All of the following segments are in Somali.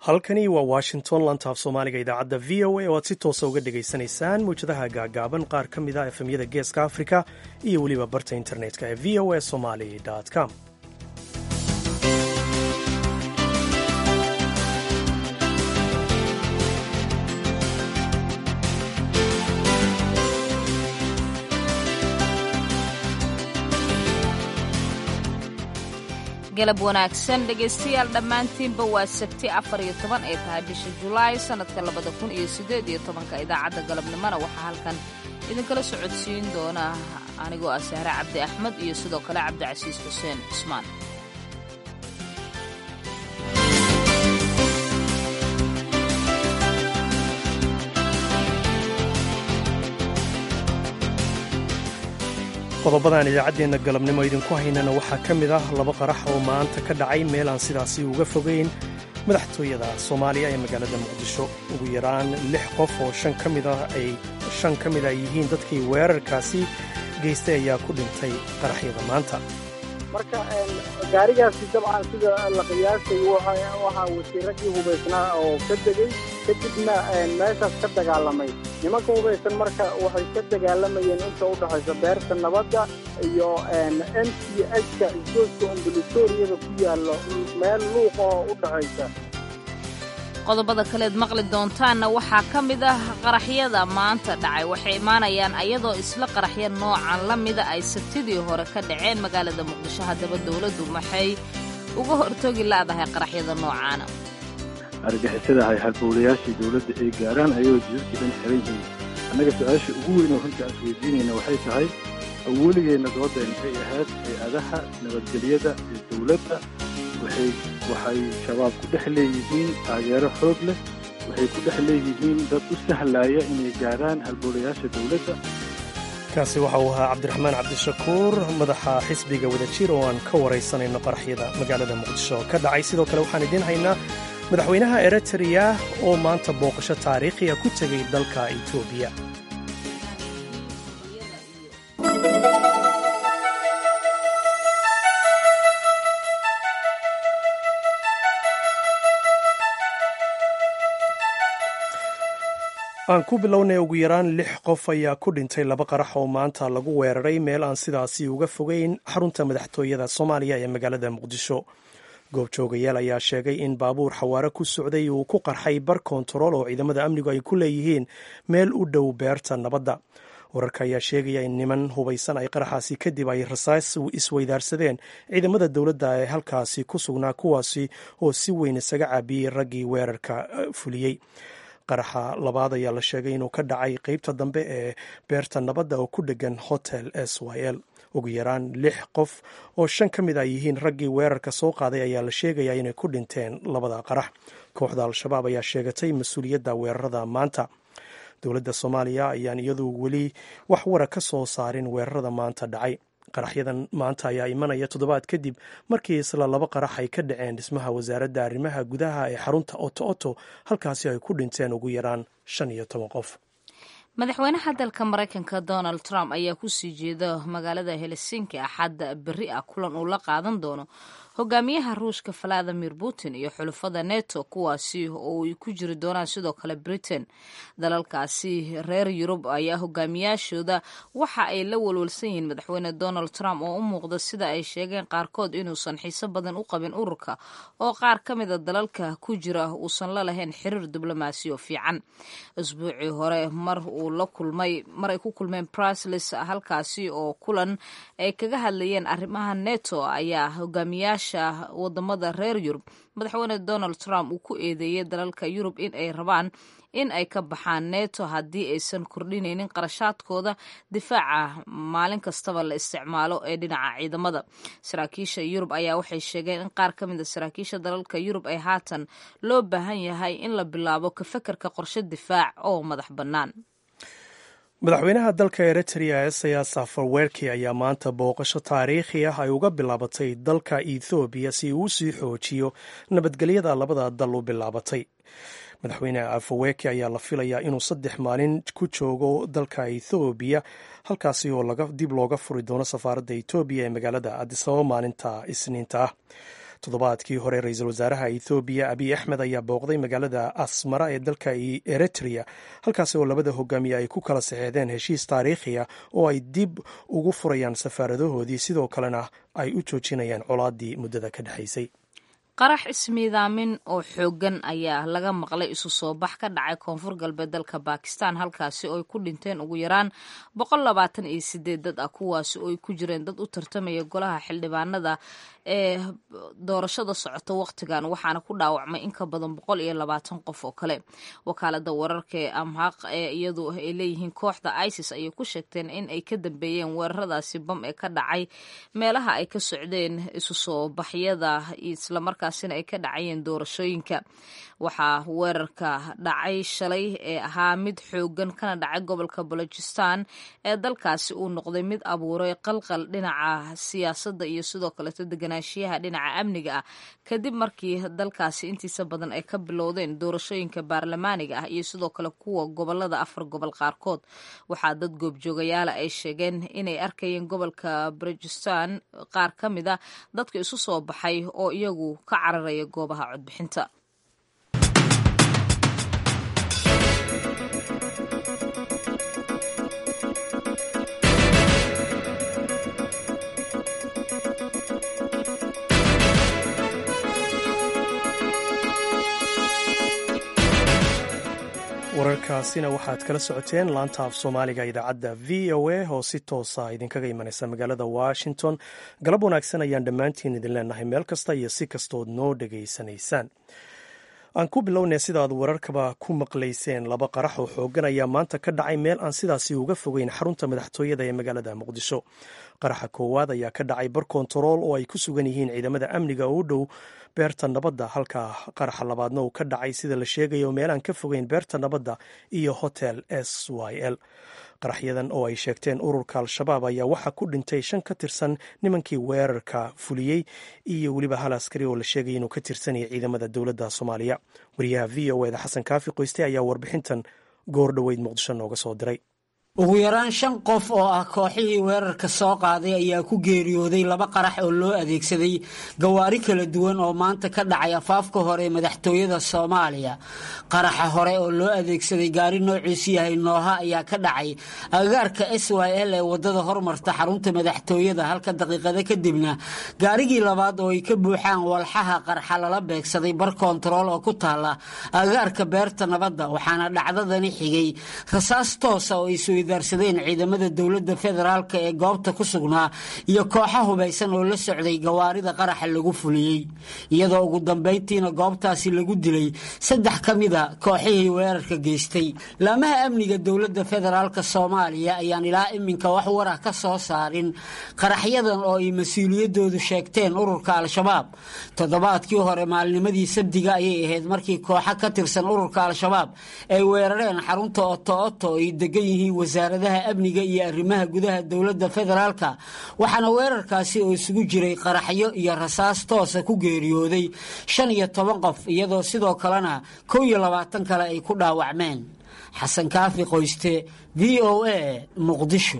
halkani waa washington lantaaf soomaaliga idaacadda v o a oo aad si toosa uga dhegaysanaysaan mawjadaha gaagaaban qaar ka mid a efemyada geeska afrika iyo weliba barta internetka ee v o a somali com galab wanaagsan dhegaystayaal dhammaantiinba waa sabti afar iyo toban ee tahay bisha julaay sannadka labada kun iyo siddeed iyo tobanka idaacadda galabnimona waxaa halkan idinkala socodsiin doona anigoo ah sahre cabdi axmed iyo sidoo kale cabdicasiis xuseen cusmaan qodobadan idaacaddeenna galabnimo idinku haynana waxaa ka mid ah laba qarax oo maanta ka dhacay meel aan sidaasi uga fogayn madaxtooyada soomaaliya ee magaalada muqdisho ugu yaraan lix qof oo shan ka mid ah ay shan ka mid a yihiin dadkii weerarkaasi geystay ayaa ku dhintay qaraxyada maanta marka gaarigaasi dabcan sida la qiyaasay waxaa wasiiradii hubaysnaa oo ka degey kadibna meeshaas ka dagaalamay nimanka hubaysan marka waxay ka dagaalamayeen inta u dhexaysa beerta nabadda iyo m c h-ka isgoodka ombulatoriyada ku yaallo meel luuqa oo u dhexaysa qodobada kaleed maqli doontaanna waxaa ka mid ah qaraxyada maanta dhacay waxay imaanayaan ayadoo isla qaraxya noocan la mida ay sabtidii hore ka dhaceen magaalada muqdisho haddaba dowladdu maxay uga hortoogi la'dahay qaraxyada noocaana argixisadahay halbowlayaashii dowladda ay gaaraan ayagoo jidadkii dhan xiran yihiin annaga su-aasha ugu weyn oo runta as weydiinayna waxay tahay awooligeenna dooddeen waxay ahayd hay-adaha nabadgelyada ee dowladda waxay waxay shabaab ku dhex leeyihiin taageero xoog leh waxay ku dhex leeyihiin dad u sahlaaya inay gaaraan halbowlayaasha dowladda kaasi waxa uu ahaa cabdiraxmaan cabdishakuur madaxa xisbiga wadajir oo aan ka waraysanayno qaraxyada magaalada muqdisho ka dhacay sidoo kale waxaan idiin haynaa madaxweynaha eritreya oo maanta booqasho taariikhiya ku tegay dalka etoobiya aan ku bilownay ugu yaraan lix qof ayaa ku dhintay laba qarax oo maanta lagu weeraray meel aan sidaasi uga fogeyn xarunta madaxtooyada soomaaliya ee magaalada muqdisho goobjoogayaal ayaa sheegay in baabuur xawaare ku socday uu ku qarxay bar kontarool oo ciidamada amnigu ay ku leeyihiin meel u dhow beerta nabadda wararka ayaa sheegaya in niman hubaysan ay qaraxaasi kadib ay rasaas isweydaarsadeen ciidamada dowladda ee halkaasi ku sugnaa kuwaasi oo si weyn isaga caabiyey raggii weerarka fuliyey qaraxa labaad ayaa la sheegay inuu ka dhacay qeybta dambe ee beerta nabadda oo ku dhegan hotel s y l ugu yaraan lix qof oo shan ka mid a yihiin raggii weerarka soo qaaday ayaa la sheegayaa inay ku dhinteen labada qarax kooxda al-shabaab ayaa sheegatay mas-uuliyadda weerarada maanta dowladda soomaaliya ayaan iyadu weli wax wara ka soo saarin weerarada maanta dhacay qaraxyadan maanta ayaa imanaya toddobaad kadib markii isla laba qarax ay ka dhaceen dhismaha wasaaradda arrimaha gudaha ee xarunta oto oto halkaasi ay ku dhinteen ugu yaraan shan iyo toban qof madaxweynaha dalka maraykanka donald trump ayaa kusii jeeda magaalada helsinki axadda berri ah kulan uu la qaadan doono hogaamiyaha ruushka valadimir putin iyo xulufada neto kuwaasi oo ay ku jiri doonaan sidoo kale britain dalalkaasi reer yurub ayaa hogaamiyaashooda waxa ay la walwalsan yihiin madaxweyne donald trump oo u muuqda sida ay sheegeen qaarkood inuusan xiiso badan u qabin ururka oo qaar ka mida dalalka ku jira uusan la lahayn xiriir diblomaasi oo fiican isbuucii hore mar uu la kulmay mar ay ku kulmeen briceles halkaasi oo kulan ay kaga hadlayeen arrimaha neto ayaa hogaamiyaasha wadamada reer yurub madaxweyne donald trump uu ku eedeeyey dalalka yurub in ay rabaan in ay ka baxaan neto haddii aysan kordhinaynin qarashaadkooda difaaca maalin kastaba la isticmaalo ee dhinaca ciidamada saraakiisha yurub ayaa waxay sheegeen in qaar ka mida saraakiisha dalalka yurub ay haatan loo baahan yahay in la bilaabo ka fekerka qorshe difaac oo madax bannaan madaxweynaha dalka eritrea esayas afarwerki ayaa maanta booqasho taariikhi ah ay uga bilaabatay dalka ethoobiya si uu sii xoojiyo nabadgelyada labada dal u bilaabatay madaxweyne afarwerki ayaa la filayaa inuu saddex maalin ku joogo dalka ethoobiya halkaasi oo dib looga furi doono safaaradda etoobiya ee magaalada adisababa maalinta isniinta ah toddobaadkii hore ra-iisul wasaaraha ethoobiya abiy axmed ayaa booqday magaalada asmara ee dalka eritrea halkaasi oo labada hogaamiye ay ku kala saxeexdeen heshiis taariikhiya oo ay dib ugu furayaan safaaradahoodii sidoo kalena ay u joojinayaan colaadii muddada ka dhexaysay qarax ismiidaamin oo xooggan ayaa laga maqlay isu soo bax ka dhacay koonfur galbeed dalka bakistan halkaasi oo ay ku dhinteen ugu yaraan boqol labaatan iyo sideed dad ah kuwaasi oo ay ku jireen dad u tartamaya golaha xildhibaanada ee doorashada socota wakhtigan waxaana ku dhaawacmay in ka badan boqol iyo labaatan qof oo kale wakaalada wararka ee amhaq ee iyadu ay leeyihiin kooxda isis ayay ku sheegteen in ay ka dambeeyeen weeraradaasi bam ee ka dhacay meelaha ay ka socdeen isu soo baxyada islamarkaasina ay ka dhacayeen doorashooyinka waxaa weerarka dhacay shalay ee ahaa mid xoogan kana dhacay gobolka balojistan ee dalkaasi uu noqday mid abuuray qalqal dhinaca siyaasadda iyo sidoo kaleeto deganaanshiyaha dhinaca amniga ah kadib markii dalkaasi intiisa badan ay ka bilowdeen doorashooyinka baarlamaaniga ah iyo sidoo kale kuwa gobolada afar gobol qaarkood waxaa dad goobjoogayaala ay sheegeen inay arkayeen gobolka balojistan qaar ka mid a dadka isu soo baxay oo iyagu ka cararaya goobaha codbixinta wararkaasina waxaad kala socoteen laanta af soomaaliga idaacadda v o a oo si toosa idinkaga imanaysa magaalada washington galab wanaagsan ayaan dhammaantiin idin leenahay meel kasta iyo si kastood noo dhegaysanaysaan aan ku bilownay sidaaad wararkaba ku maqlayseen laba qarax oo xoogan ayaa maanta ka dhacay meel aan sidaasi uga fogeyn xarunta madaxtooyada ee magaalada muqdisho qaraxa koowaad ayaa ka dhacay bar kontarool oo ay ku sugan yihiin ciidamada amniga oo u dhow beerta nabadda halka qaraxa labaadna uu ka dhacay sida la sheegayo meel aan ka fogeyn beerta nabadda iyo hotel s y l qaraxyadan oo ay sheegteen ururka al-shabaab ayaa waxaa ku dhintay shan ka tirsan nimankii weerarka fuliyey iyo weliba hal askari oo la sheegaya inuu ka tirsanaya ciidamada dowladda soomaaliya wariyaha v o eda xasan kaafi qoyste ayaa warbixintan goor dhoweyd muqdisho nooga soo diray ugu yaraan shan qof oo ah kooxihii weerarka soo qaaday ayaa ku geeriyooday laba qarax oo loo adeegsaday gawaari kala duwan oo maanta ka dhacay afaafka hore madaxtooyada soomaaliya qaraxa hore oo loo adeegsaday gaari noociisu yahay nooha ayaa ka dhacay agagaarka s y l ee wadada hormarta xarunta madaxtooyada halka daqiiqado kadibna gaarigii labaad oo ay ka buuxaan walxaha qarxa lala beegsaday bar kontarool oo ku taala agagaarka beerta nabadda waxaana dhacdadani xigay rasaas toosa oo ay darsadeen ciidamada dowladda federaalk ee goobta ku sugnaa iyo kooxa hubaysan oo la socday gawaarida qaraxa lagu fuliyey iyadoo ugu dambayntiina goobtaasi lagu dilay saddex ka mida kooxihii weerarka geystay laamaha amniga dowladda federaalk soomaaliya ayaan ilaa iminka wax warah ka soo saarin qaraxyadan oo ay mas-uuliyadoodu sheegteen ururka al-shabaab toddobaadkii hore maalnimadii sabdiga ayay ahayd markii kooxa ka tirsan ururka al-shabaab ay weerareen xarunta oto-oto ay degan yihiin wasaaradaha amniga iyo arrimaha gudaha dowladda federaalka waxaana weerarkaasi oo isugu jiray qaraxyo iyo rasaas toosa ku geeriyooday shan iyo toban qof iyadoo sidoo kalena kow iyo labaatan kale ay ku dhaawacmeen xasan kaafi qoyste v o a muqdisho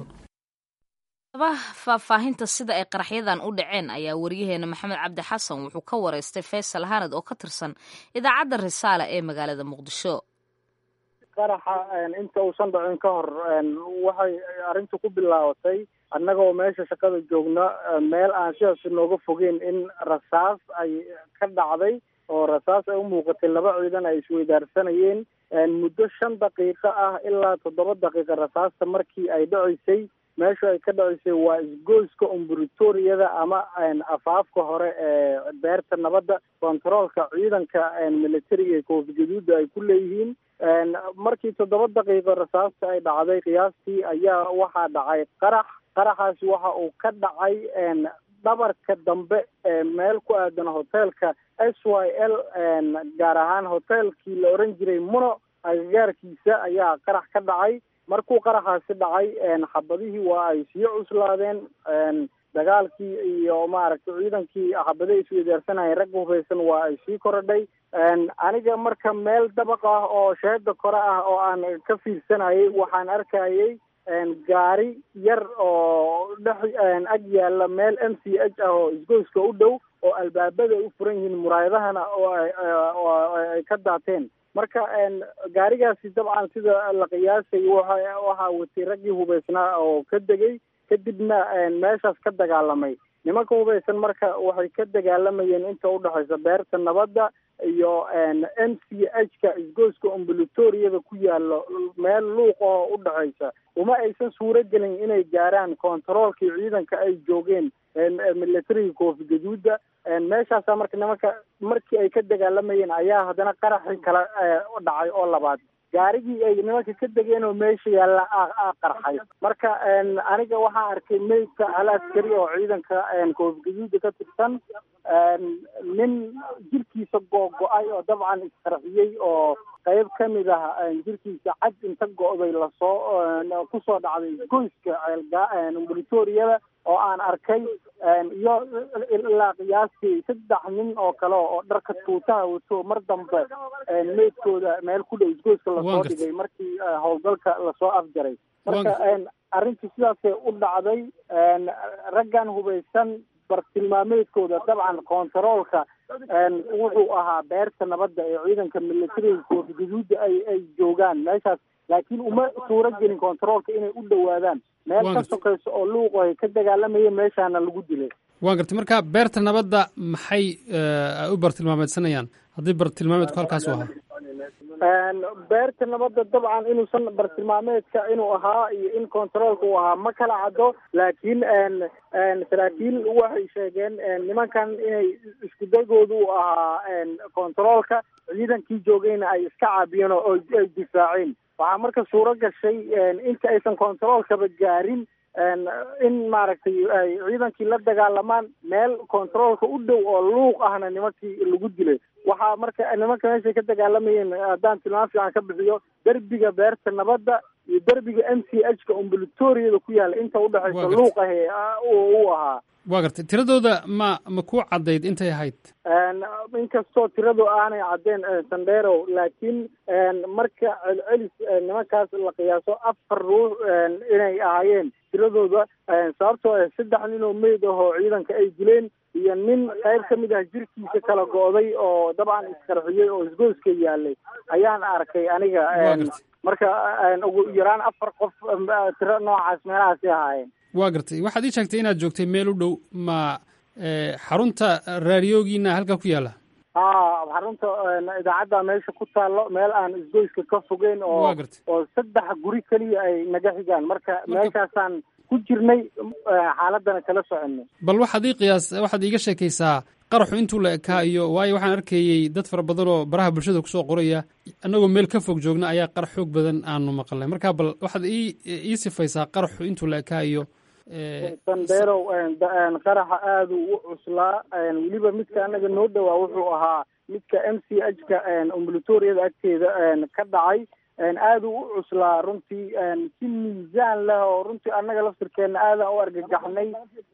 faahfaahinta sida ay qaraxyadan u dhaceen ayaa wariyaheena maxamed cabdi xasan wuxuu ka wareystay faysal hanad oo ka tirsan idaacadda risaale ee magaalada muqdisho qaraxa inta uusan dhacin ka hor waxay arrintu ku bilaabatay annagoo meesha shaqada joogna meel aan sidaas nooga fogeyn in rasaas ay ka dhacday oo rasaas ay u muuqatay laba ciidan ay isweydaarsanayeen muddo shan daqiiqo ah ilaa toddoba daqiiqa rasaasta markii ay dhacaysay meesha ay ka dhacaysay waa isgoyska umbritoriyada ama afaafka hore ee beerta nabadda kontaroolka ciidanka militariga ee koofi gaduuda ay ku leeyihiin markii toddoba daqiiqo rasaasta ay dhacday qiyaastii ayaa waxaa dhacay qarax qaraxaasi waxa uu ka dhacay dhabarka dambe ee meel ku aadan hoteelka s y l gaar ahaan hoteelkii la oran jiray muno agagaarkiisa ayaa qarax ka dhacay markuu qaraxaasi dhacay xabadihii waa ay sii cuslaadeen dagaalkii iyo maaragtay ciidankii xabadaha isweydaarsanayeen ragga hufaysan waa ay sii korodhay aniga marka meel dabaq ah oo sheeda kore ah oo aan ka fiirsanayay waxaan arkayay gaari yar oo dhex ag yaalla meel m c h ah oo isgoyska u dhow oo albaabada ay u furan yihiin muraayadahana oo ay ka daateen marka gaarigaasi dabcan sida la qiyaasay waxa waxaa watay raggii hubaysnaa oo ka degay kadibna meeshaas ka dagaalamay nimanka hubaysan marka waxay ka dagaalamayeen inta udhexaysa beerta nabadda iyo m c h ka isgoyska ombulatoriyada ku yaalo meel luuq oo udhexaysa uma aysan suuro gelin inay gaaraan kontaroolkii ciidanka ay joogeen militariga koofi gaduuda meeshaasa marka nimanka markii ay ka dagaalamayeen ayaa haddana qaraxi kala dhacay oo labaad gaarigii ay nimanka ka degeen oo meesha yaalla qarxay marka aniga waxaan arkay meydka hal askari oo ciidanka koofi gaduuda ka tirsan nin jirkiisa googo-ay oo dabcan isqarxiyey oo qayb ka mid ah jirkiisa cad inta go-day lasoo kusoo dhacday goyska ambulatoriyada oo aan arkay iyo ilaa qiyaastii saddex nin oo kale oo dharka tuutaha wato mar dambe meydkooda meel ku dhow isgoyska lasoo dhigay markii howlgalka lasoo afjaray marka arrintii sidaasay u dhacday raggan hubaysan bartilmaameedkooda dabcan kontaroolka wuxuu ahaa beerta nabadda ee ciidanka militariga koofi gaduuda ay ay joogaan meeshaas laakiin uma suuro gelin kontaroolka inay u dhowaadaan meel ka sokayso oo luuq ay ka dagaalamayeen meeshaana lagu dilay waan gartay marka beerta nabadda maxay u bartilmaameedsanayaan haddii bartilmaameedku halkaas u ahaa beerta nabadda dabcan inuusan bartilmaameedka inuu ahaa iyo in kontaroolka uu ahaa ma kala caddo laakiin saraakiil waxay sheegeen nimankan inay isku dagooda u ahaa kontaroolka ciidankii joogayna ay iska caabiyeen oo ay difaaceen waxaa marka suuro gashay inta aysan kontaroolkaba gaarin in maaragtay ay ciidankii la dagaalamaan meel kontaroolka u dhow oo luuq ahna nimankii lagu dilay waxaa marka nimanka meeshay ka dagaalamayeen haddaan tilmaam fiican ka bixiyo derbiga beerta nabadda iyo derbiga m c h ka umbulatoriyada ku yaalla inta udhexaysa luuq ahe u ahaa waa gartay tiradooda ma ma ku caddayd intay ahayd inkastoo tiradu aanay caddeen sandero laakiin marka celcelis nimankaas la qiyaaso afar ruux inay ahaayeen tiradooda sababtoo ah saddex nin oo meyd ah oo ciidanka ay dileen iyo nin qayb ka mid ah jirkiisa kala go-day oo dabcan isqarxiyey oo isgoyska yaalay ayaan arkay aniga marka ugu yaraan afar qof tiro noocaas meelahaasi ahaayeen waa gartay waxaad ii sheegtay inaad joogtay meel u dhow ma xarunta raadiyoogiina halkaa ku yaalla ha xarunta idaacadda meesha ku taallo meel aan isgoyska ka fogeyn oo oo saddex guri keliya ay naga xigaan marka meeshaasaan ku jirnay xaaladana kala soconay bal waxaad ii qiyaas waxaad iiga sheekaysaa qaraxu intuu la ekaa iyo waayo waxaan arkayey dad fara badan oo baraha bulshada kusoo qoraya annagoo meel ka fog joogna ayaa qarax xoog badan aanu maqalnay marka bal waxaad ii ii sifaysaa qaraxu intuu la ekaa iyo sanderow qaraxa aada u cuslaa weliba midka anaga noo dhowaa wuxuu ahaa midka m c h ka ambulatoriyada agteeda ka dhacay aada u cuslaa runtii si miisaan leh oo runtii annaga laftirkeena aadan u argagaxnay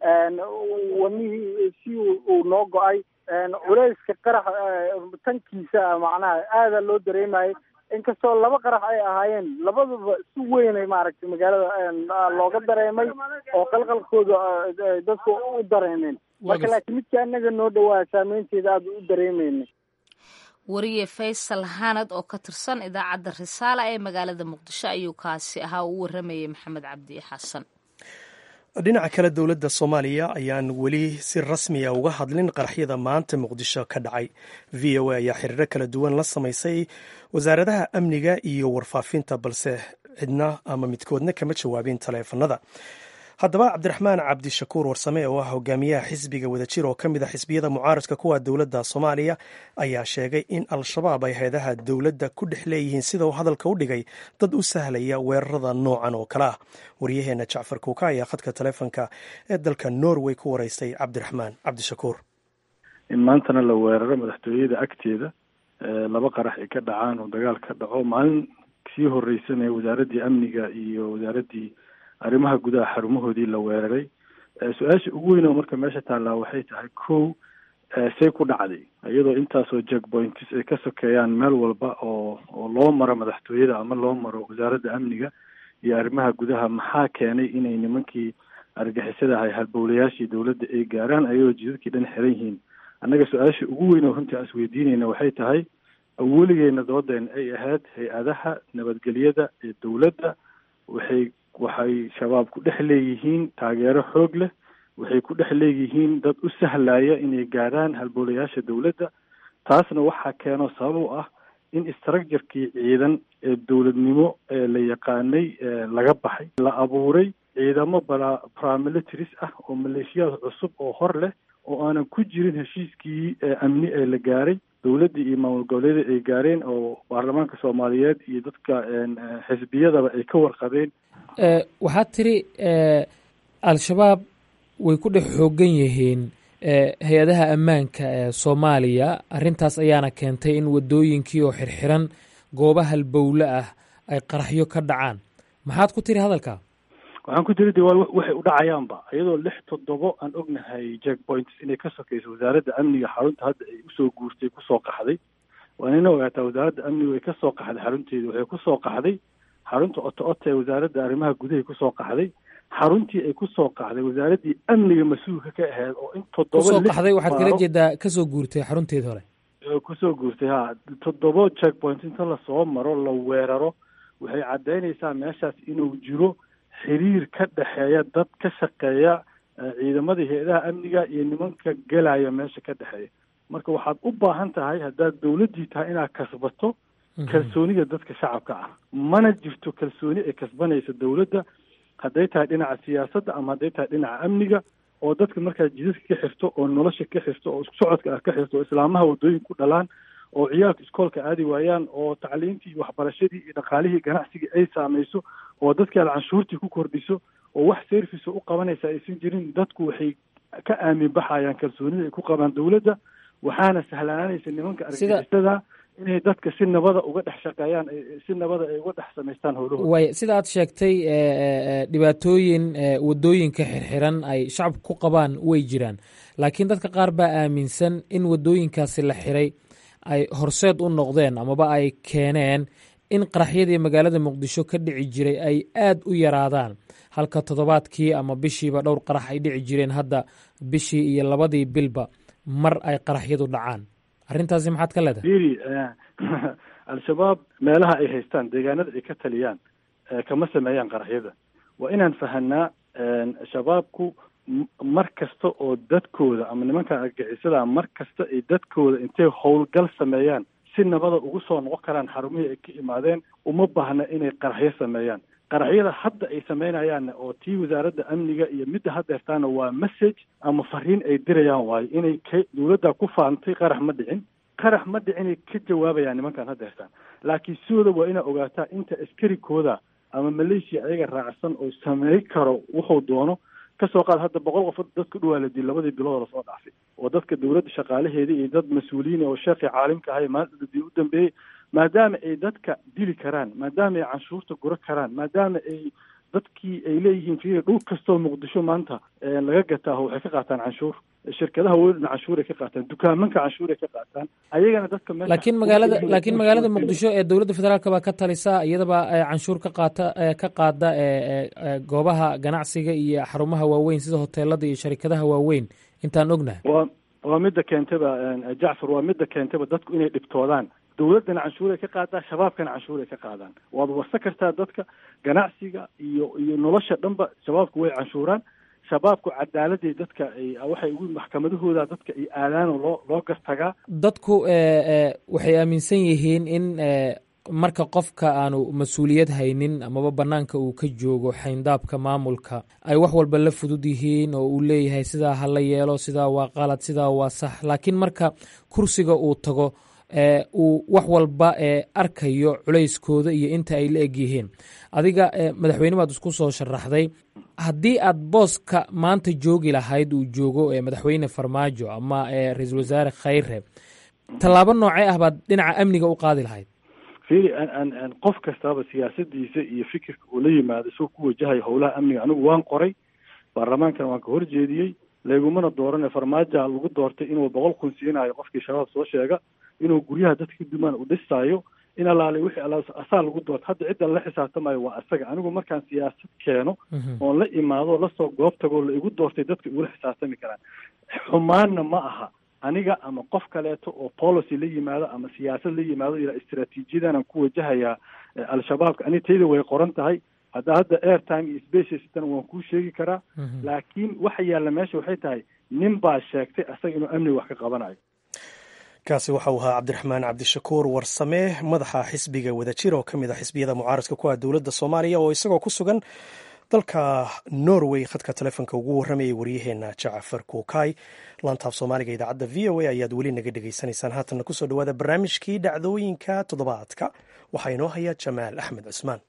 wadnihii si uu noo go-ay culeyska qarax tankiisa macnaha aada loo dareemayay inkastoo laba qarax ay ahaayeen labadaba si weynay maaragtay magaalada looga dareemay oo qalqalkooda dadku u dareemeen marka laakiin midka anaga noo dhawaa saameynteeda aada u dareemayna wariye faysal hanad oo ka tirsan idaacadda risaala ee magaalada muqdisho ayuu kaasi ahaa uu waramayay maxamed cabdi xasan dhinaca kale dowladda soomaaliya ayaan weli si rasmiya uga hadlin qaraxyada maanta muqdisho ka dhacay v o a ayaa xiriiro kala duwan la samaysay wasaaradaha amniga iyo warfaafinta balse cidna ama midkoodna kama jawaabin taleefanada haddaba cabdiraxmaan cabdishakuur warsame oo ah hogaamiyaha xisbiga wadajir oo ka mid a xisbiyada mucaaradka kuwa dowladda soomaaliya ayaa sheegay in al-shabaab ay hay-adaha dowladda ku dhex leeyihiin sida uu hadalka u dhigay dad u sahlaya weerarada noocan oo kale ah waryaheena jacfar kuuka ayaa khadka taleefonka ee dalka norway ku waraystay cabdiraxmaan cabdishakuur in maantana la weeraro madaxtooyada agteeda laba qarax ay ka dhacaan oo dagaal ka dhaco maalin sii horeysanaya wasaaraddii amniga iyo wasaaraddii arrimaha gudaha xarumahoodii la weeraray su-aasha ugu weyn oo marka meesha taallaa waxay tahay kow say ku dhacday iyadoo intaasoo jackpoints ay ka sokeeyaan meel walba oo oo loo maro madaxtooyada ama loo maro wasaaradda amniga iyo arrimaha gudaha maxaa keenay inay nimankii argixisada ahay halbowlayaashii dowladda ay gaaraan ayagoo jidadkii dhan xiran yihiin annaga su-aasha ugu weyn oo runtii aan isweydiinayna waxay tahay weligeena doodeena ay ahayd hay-adaha nabadgelyada ee dowladda waxay waxay shabaab ku dhex leeyihiin taageero xoog leh waxay ku dhex leeyihiin dad u sahlaya inay gaadhaan halboolayaasha dowladda taasna waxaa keeno sabab u ah in structurkii ciidan ee dowladnimo ee la yaqaanay laga baxay la abuuray ciidamo bala paramilitaries ah oo maleeshiyaad cusub oo hor leh oo aanan ku jirin heshiiskii amni ee la gaaray dowladdii iyo maamul goboleeda ay gaareen oo baarlamaanka soomaaliyeed iyo dadka xisbiyadaba ay ka warqabeen waxaad tiri al-shabaab way ku dhex xoogan yihiin hay-adaha ammaanka ee soomaaliya arrintaas ayaana keentay in waddooyinkii oo xirxiran gooba halbowle ah ay qaraxyo ka dhacaan maxaad ku tiri hadalka waxaan ku tiri de waa waxay u dhacayaanba iyadoo lix toddobo aan ognahay jack points inay ka sokayso wasaaradda amniga xarunta hadda ay usoo guurtay kusoo qaxday waa nina ogaataa wasaaradda amniga way kasoo qaxday xarunteeda waxay kusoo qaxday xarunta oto ota ee wasaaradda arrimaha gudahay kusoo qaxday xaruntii ay kusoo qaxday wasaaraddii amniga mas-uulka ka ahayd oo in toddoba kusoo qaxday waxaad kala jeedaa kasoo guurtay xarunteed hore kusoo guurtay ha toddobo jack point inta lasoo maro la weeraro waxay caddaynaysaa meeshaas inuu jiro xiriir ka dhexeeya dad ka shaqeeya ciidamada hay-adaha amniga iyo nimanka gelaya meesha ka dhexeeya marka waxaad u baahan tahay haddaad dowladdii tahay inaad kasbato kalsoonida dadka shacabka ah mana jirto kalsooni ay kasbanaysa dowladda hadday tahay dhinaca siyaasadda ama hadday tahay dhinaca amniga oo dadka markaad jidadka ka xirto oo nolosha ka xirto oo isku socodka ah ka xirto oo islaamaha waddooyin ku dhalaan oo ciyaalka iskoolka aadi waayaan oo tacliintii iyo waxbarashadii iyo dhaqaalihii ganacsigii ay saamayso oo dadkii aad canshuurtii ku kordhiso oo wax service u qabanaysa aysan jirin dadku waxay ka aamin baxayaan kalsoonida ay ku qabaan dowladda waxaana sahlaananaysa nimanka argagixisada inay dadka si nabada uga dhex shaqeeyaan si nabada ay uga dhex samaystaan howlahooda way sida aad sheegtay dhibaatooyin waddooyinka xirxiran ay shacabku ku qabaan way jiraan laakiin dadka qaar baa aaminsan in waddooyinkaasi la xiray ay horseed u noqdeen amaba ay keeneen in qaraxyadii magaalada muqdisho ka dhici jiray ay aad u yaraadaan halka toddobaadkii ama bishiiba dhowr qarax ay dhici jireen hadda bishii iyo labadii bilba mar ay qaraxyadu dhacaan arrintaasi maxaad ka leedahay iri al-shabaab meelaha ay haystaan deegaanada ay ka taliyaan kama sameeyaan qaraxyada waa inaan fahanaa shabaabku mar kasta oo dadkooda ama nimanka argixisada mar kasta ay dadkooda intay howlgal sameeyaan si nabada ugu soo noqon karaan xarumihii ay ka imaadeen uma baahna inay qaraxyo sameeyaan qaraxyada hadda ay sameynayaanna oo tii wasaaradda amniga iyo midda hadda hertaana waa message ama fariin ay dirayaan waayo inay ka dowladda ku faantay qarax ma dhicin qarax ma dhicinay ka jawaabayaan nimankan hadda hertaan laakiin sidooda waa inaa ogaataa inta askarikooda ama maleeshiya ayaga raacsan oo samey karo wuxuu doono kasoo qaad hadda boqol qof dad ku dhawaa la dil labadii bilood lasoo dhaafay oo dadka dowladda shaqaalaheeda iyo dad mas-uuliyiin oo sheekii caalimka ahay maalintii u dambeeyey maadaama ay dadka dili karaan maadaama ay canshuurta guro karaan maadaama ay dadkii ay leeyihiin fiiri dhul kastoo muqdisho maanta laga gataaho waxay ka qaataan canshuur shirkadaha weyn canshuuray ka qaataan dukaamanka canshuuray ka qaataan ayagana dadka laakiin magaalada laakiin magaalada muqdisho ee dowladda federaalka baa ka talisa iyadaba canshuur ka qaata ka qaada goobaha ganacsiga iyo xarumaha waaweyn sida hoteelada iyo sharikadaha waaweyn intaan ognahay waa waa midda keentaba jacfar waa midda keentaba dadku inay dhibtoodaan dowladdana canshuuray ka qaadaa shabaabkana canshuuray ka qaadaan waad warsa kartaa dadka ganacsiga iyo iyo nolosha dhanba shabaabku way canshuuraan shabaabku cadaaladii dadka ay waxay ugu maxkamadahooda dadka ay aadaan oo loo loo gartagaa dadku waxay aaminsan yihiin in marka qofka aanu mas-uuliyad haynin amaba bannaanka uu ka joogo xayndaabka maamulka ay wax walba la fudud yihiin oo uu leeyahay sidaa ha la yeelo sidaa waa qalad sidaa waa sax laakiin marka kursiga uu tago uu wax walba arkayo culayskooda iyo inta ay la eg yihiin adiga madaxweyne baad isku soo sharaxday haddii aad booska maanta joogi lahayd uu joogo madaxweyne farmaajo ama ra-iisul wasaare khayre tallaabo noocee ah baad dhinaca amniga u qaadi lahayd fiiri an qof kastaaba siyaasadiisa iyo fikirka uu la yimaado isagoo ku wajahayo howlaha amniga anigu waan qoray baarlamaankana waan ka horjeediyey laygumana doorane farmaajoa lagu doortay inuu boqol kun siinayo qofkii shabaab soo sheega inuu guryaha dadka ka dumaan u dhisaayo in alaalay wixii alla asaa lagu doorta hadda cidda la xisaabtamayo waa asaga anigu markaan siyaasad keeno oon la imaado lasoo goob tagoo la igu doortay dadka igula xisaabtami karaan xumaanna ma aha aniga ama qof kaleeto oo policy la yimaado ama siyaasad la yimaado ilaa istraatiijiyadanaan ku wajahayaa al-shabaabka ani tayda way qoran tahay hadda hadda airtime iyo spacestan waan kuu sheegi karaa laakiin waxa yaalla meesha waxay tahay nin baa sheegtay asaga inuu amniga wax ka qabanayo kaasi waxa uu ahaa cabdiraxmaan cabdishakuur warsame madaxa xisbiga wadajir oo ka mid ah xisbiyada mucaaradka ku ah dowladda soomaaliya oo isagoo ku sugan dalka norway khadka telefoonka ugu warramayay waryaheena jacafar kuukay laantaaf soomaaliga idaacadda v o a ayaad weli naga dhegaysanaysaan haatanna kusoo dhawaada barnaamijkii dhacdooyinka toddobaadka waxaa inoo haya jamaal axmed cusmaan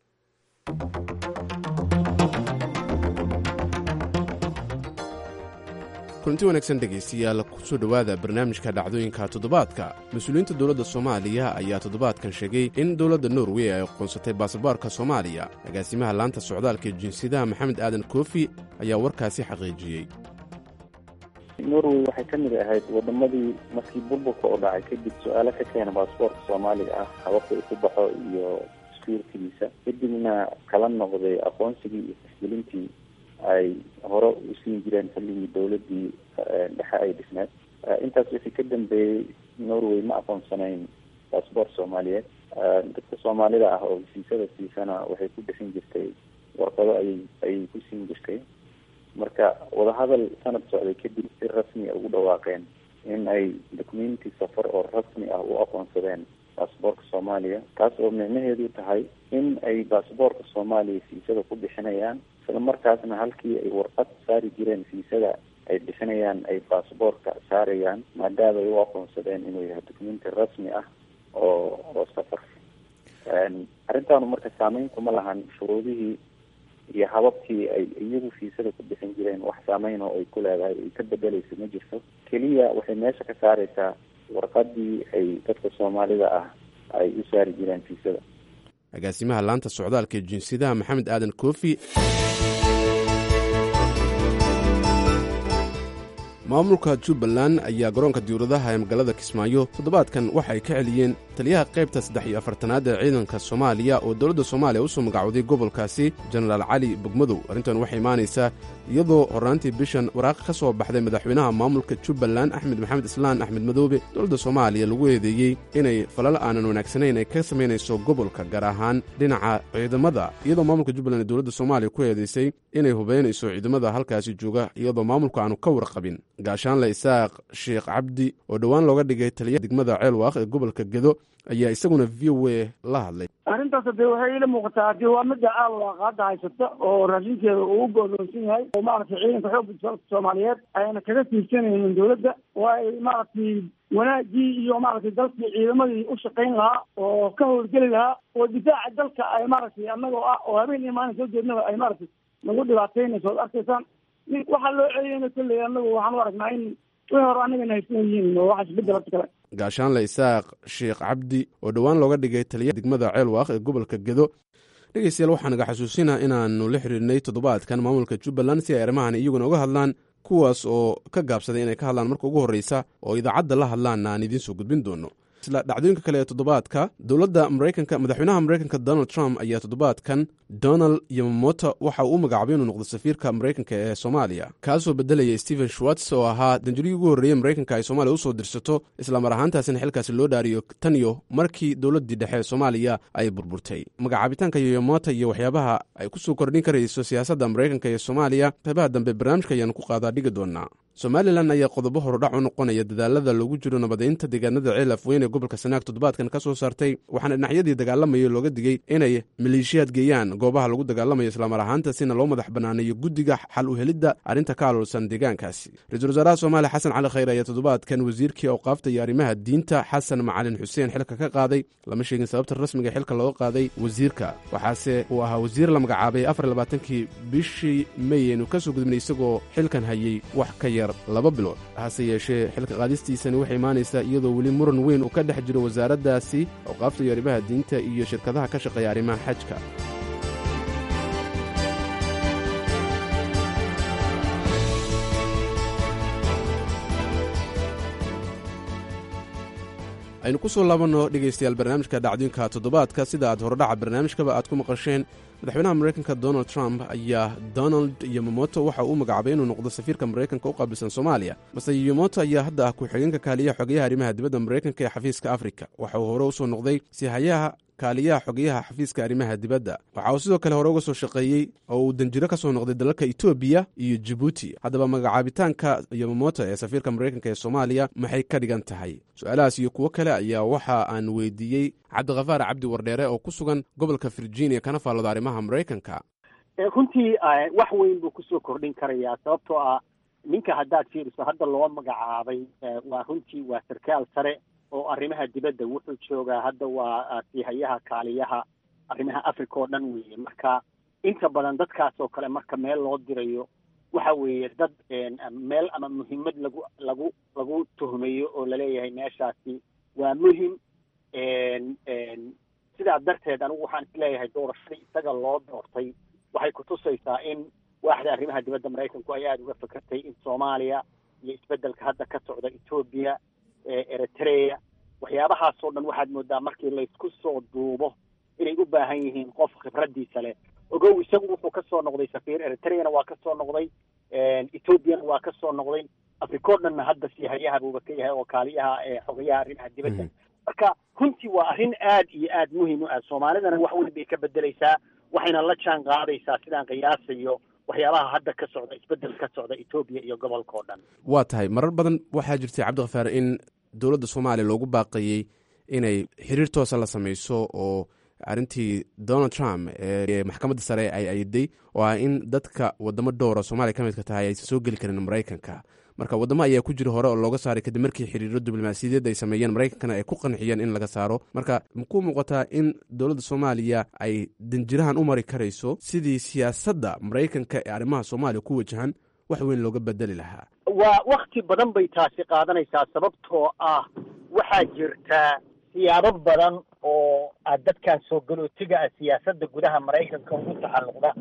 kulanti wanaagsan dhegaystayaal kusoo dhowaada barnaamijka dhacdooyinka toddobaadka mas-uuliyiinta dowladda soomaaliya ayaa toddobaadkan sheegay in dowladda norway ay aqoonsatay baasaboorka soomaaliya agaasimaha laanta socdaalka ee jinsiyadaha maxamed aadan koofi ayaa warkaasi xaqiijiyey norway waxay ka mid ahayd waddamadii markii burburka oo dhacay kadib su-aalo ka keena baasaboorka soomaaliga ah hababka uu ku baxo iyo skuurkigiisa kadibna kala noqday aqoonsigii iyo fixgelintii ay hore u siin jireen xilligii dowladii dhexe ay dhisneed intaas wixii ka dambeeyey norway ma aqoonsanayn baasboort soomaaliyeed dadka soomaalida ah oo hesiisada siisana waxay ku bixin jirtay warqado ayay ayay ku siin jirtay marka wadahadal sanad socday kadib si rasmi a ugu dhawaaqeen in ay documenti safar oo rasmi ah u aqoonsadeen baasboorka soomaaliya taas oo micnaheedu tahay in ay baasboorka soomaaliya fiisada ku bixinayaan isla markaasna halkii ay warqad saari jireen fiisada ay bixinayaan ay baasboorka saarayaan maadaama ay u aqoonsadeen inuu yahay documenti rasmi ah oo oo safar arrintaanu marka saameyn kuma lahan shuruudihii iyo hababkii ay iyagu fiisada ku bixin jireen wax saameyn oo ay ku leedahay ay ka bedeleyso ma jirto keliya waxay meesha ka saareysaa warqadii ay dadka soomaalida ah ay u saari jireen fiisada agaasimaha laanta socdaalka ee jinsiyadaha maxamed aadan koofi maamulka jubbaland ayaa garoonka diwladaha ee magaalada kismaayo toddobaadkan waxay ka celiyeen taliyaha qaybta saddex iyo afartanaad ee ciidanka soomaaliya oo dowladda soomaaliya usoo magacowday gobolkaasi jenaraal cali bogmadow arrintan waxay imaanaysaa iyadoo horraantii bishan waraaq ka soo baxday madaxweynaha maamulka jubbaland axmed maxamed islaan axmed madoobe dowladda soomaaliya lagu eedeeyey inay falal aanan wanaagsanayn ay ka samaynayso gobolka gaar ahaan dhinaca ciidamada iyadoo maamulka jubbaland ee dowladda soomaaliya ku eedaysay inay hubaynayso ciidamada halkaasi jooga iyadoo maamulka aanu ka warqabin gaashaanle isaaq sheekh cabdi oo dhowaan looga dhigay taliyaha degmada ceelwaaq ee gobolka gedo ayaa isaguna v o a la hadlay arrintaas dee waxay ila muuqataa hadii waa midda aalwaaq hadda haysata oo raashinkeeda uu godoonsan yahay oo maaragtay ciidanka xoogga dalka soomaaliyeed ayna kaga tiirsanaynin dowladda oo ay maaragtay wanaagii iyo maaragtay dalkii ciidamadii u shaqayn lahaa oo ka howlgeli lahaa oo difaaca dalka ay maaragtay annagoo ah oo habeen iyo maalin soo jeednaba ay maaragtay nagu dhibaataynayso od arkaysaan waxaa loo celiyana kolley anagu waxaan u aragnaa in wixii hore anagana haysan yihiin oo waxaas bedelata kale gaashaanle isaaq sheekh cabdi oo dhowaan looga dhigay taliyaha degmada ceelwaaq ee gobolka gedo dhegeystayaal waxaa naga xasuusinaa inaannu la xiriirnay toddobaadkan maamulka jubbaland si ay arrimahan iyaguna uga hadlaan kuwaas oo ka gaabsaday inay ka hadlaan marka ugu horreysa oo idaacadda la hadlaanna aan idiin soo gudbin doono isla dhacdooyinka kale ee toddobaadka dowladda maraykanka madaxweynaha maraykanka donald trump ayaa toddobaadkan donald yamamoto waxa uu u magacaabay inuu noqdo safiirka maraykanka ee soomaaliya kaasoo bedelaya stephen schwartz oo ahaa danjurigii ugu horreeyey maraykanka ay soomaaliya usoo dirsato islamar ahaantaasina xilkaasi loo dhaariyo tan iyo markii dowladdii dhexe ee soomaaliya ay burburtay magacaabitaanka yamamoto iyo waxyaabaha ay kusoo kordhin karayso siyaasadda maraykanka ee soomaaliya qaybaha dambe barnaamijka ayaanu ku qaadaa dhigi doonaa somalilan ayaa qodobo horudhac u noqonaya dadaalada lagu jiro nabadaynta deegaanada ceel afweyn ee gobolka sanaag toddobaadkan ka soo saartay waxaana dhinacyadii dagaalamaya looga digay inay maleeshiyaad geeyaan goobaha lagu dagaalamayo islamar ahaantaasina loo madax banaaneeyo guddiga xal u helidda arrinta ka aloolsan deegaankaasi ra-iisul wasaaraha soomaaliya xasan cali khayr ayaa toddobaadkan wasiirkii awqaafta iyo arrimaha diinta xasan macalin xuseen xilka ka qaaday lama sheegin sababta rasmiga xilka looga qaaday wasiirka waxaase uu ahaa wasiir la magacaabay afar labaatankii bishii mey aynu ka soo gudubnay isagoo xilkan hayay wax ka yar laba bilood hase yeeshee xilka qaadistiisani waxay imaanaysaa iyadoo weli muran weyn uu ka dhex jiro wasaaraddaasi awqaafta iyo arrimaha diinta iyo shirkadaha ka shaqeeya arrimaha xajka aynu ku soo laabanno dhegaystayaal barnaamijka dhacdooyinka toddobaadka sida aad horodhaca barnaamijkaba aad ku maqasheen madaxweynaha maraykanka donald trump ayaa donald yomomoto waxa uu magacaabay inuu noqdo safiirka maraykanka u qaabilsan soomaaliya mase yomoto ayaa hadda ah ku-xigeenka kaaliyaha xogeyaha arrimaha dibadda maraykanka ee xafiiska afrika waxa uu hore usoo noqday sihayaha kaaliyaha xogeyaha xafiiska arrimaha dibadda waxa uu sidoo kale hore uga soo shaqeeyey oo uu danjiro ka soo noqday dalalka etoobiya iyo jibuuti haddaba magacaabitaanka yomomoto ee safiirka maraykanka ee soomaaliya maxay ka dhigan tahay su-aalahaas iyo kuwo kale ayaa waxa aan weydiiyey cabdikhafaar cabdi wardheere oo ku sugan gobolka virginia kana faallooda arrimaha maraykanka runtii wax weyn buu kusoo kordhin karayaa sababtoo ah ninka haddaad fiiriso hadda loo magacaabay waa runtii waa sarkaal sare oo arrimaha dibadda wuxuu joogaa hadda waa sihayaha kaaliyaha arrimaha africa oo dhan weeye marka inta badan dadkaas oo kale marka meel loo dirayo waxa weeye dad meel ama muhiimad lagu lagu lagu tuhmayo oo laleeyahay meeshaasi waa muhim sidaa darteed anigu waxaan isleeyahay doorashadii isaga loo doortay waxay kutusaysaa in waaxda arrimaha dibadda maraykanku ay aada uga fakertay in soomaaliya iyo isbeddelka hadda ka socda etoobiya eritrea waxyaabahaasoo dhan waxaad moodaa markii laysku soo duubo inay u baahan yihiin qof khibradiisa leh ogow isagu wuxuu ka soo noqday safiir eritreana waa ka soo noqday ethoobiana waa ka soo noqday africa o dhanna hadda sihayaha buuba ka yahay oo kaaliyaha xogayaha arrimaha dibadda marka runtii waa arrin aad iyo aad muhiim u ah soomaalidana wax weyn bay ka bedelaysaa waxayna la jaan qaadaysaa sidaan qiyaasayo waxyaabaha hadda ka socda isbeddel ka socda etoobiya iyo gobolka oo dhan waa tahay marar badan waxaa jirtay cabdikhafaar in dowladda soomaaliya loogu baaqayey inay xiriir toosa la samayso oo arrintii donald trump ee maxkamadda sare ay ayday oo ah in dadka wadamo dhowra soomaaliya ka midka tahay aysan soo geli karin maraykanka marka waddamo ayaa ku jira hore oo looga saaray kadib markii xiriiro diblomaasiyadeed ay sameeyeen maraykankana ay ku qanxiyeen in laga saaro marka makuu muuqataa in dowladda soomaaliya ay danjirahan u mari karayso sidii siyaasadda maraykanka ee arrimaha soomaaliya ku wajahan wax weyn looga bedeli lahaa waa wakti badan bay taasi qaadanaysaa sababtoo ah waxaa jirta siyaabo badan oo aad dadkan soo galootiga ah siyaasadda gudaha maraykanka ugu taxalluqda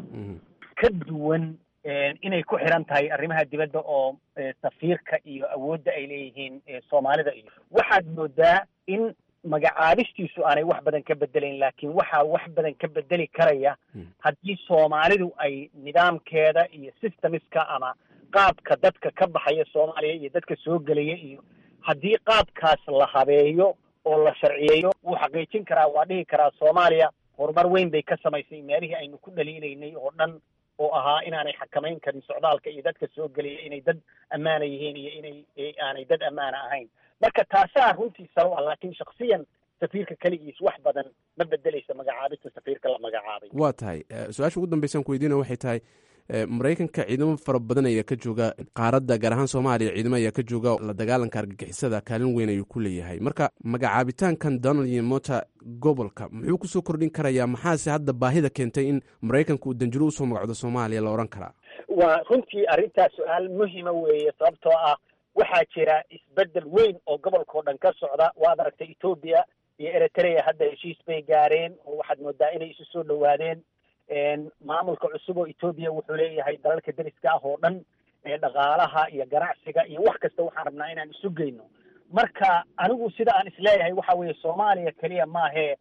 ka duwan inay ku xiran tahay arrimaha dibadda oo safiirka iyo awoodda ay leeyihiin soomaalida iyo waxaad moodaa in magacaabistiisu aanay wax badan ka bedelayn laakiin waxaa wax badan ka bedeli karaya haddii soomaalidu ay nidaamkeeda iyo systemiska ama qaabka dadka ka baxaya soomaaliya iyo dadka soo gelaya iyo haddii qaabkaas la habeeyo oo la sharciyeeyo wuu xaqiijin karaa waa dhihi karaa soomaaliya horumar weyn bay ka samaysay meelihii aynu ku dhaliilaynay oo dhan oo ahaa inaanay xakamayn karin socdaalka iyo dadka soo gelaya inay dad ammaana yihiin iyo inay aanay dad ammaana ahayn marka taasaa runtii salo ah laakiin shaksiyan safiirka keligiis wax badan ma bedelaysa magacaabista safiirka la magacaabay waa tahay su-aasha ugu dambeysaan ku weydiina waxay tahay maraykanka ciidamo fara badan ayaa ka jooga qaaradda gaar ahaan soomaaliya ciidamo ayaa ka jooga la dagaalanka argagixisada kaalin weyn ayuu ku leeyahay marka magacaabitaankan donald iyo mota gobolka muxuu kusoo kordhin karayaa maxaase hadda baahida keentay in maraykanka uu danjiro usoo magacdo soomaaliya la odhan karaa waa runtii arrintaas su-aal muhima weeye sababtoo ah waxaa jira isbeddel weyn oo gobolkao dhan ka socda waad aragtay etoobiya iyo eritrea hadda heshiis bay gaareen oo waxaad moodaa inay isu soo dhowaadeen maamulka cusub oo etoobiya wuxuu leeyahay dalalka deriska ah oo dhan dhaqaalaha iyo ganacsiga iyo wax kasta waxaan rabnaa inaan isu geyno marka anigu sida aan isleeyahay waxa weeye soomaaliya keliya maahee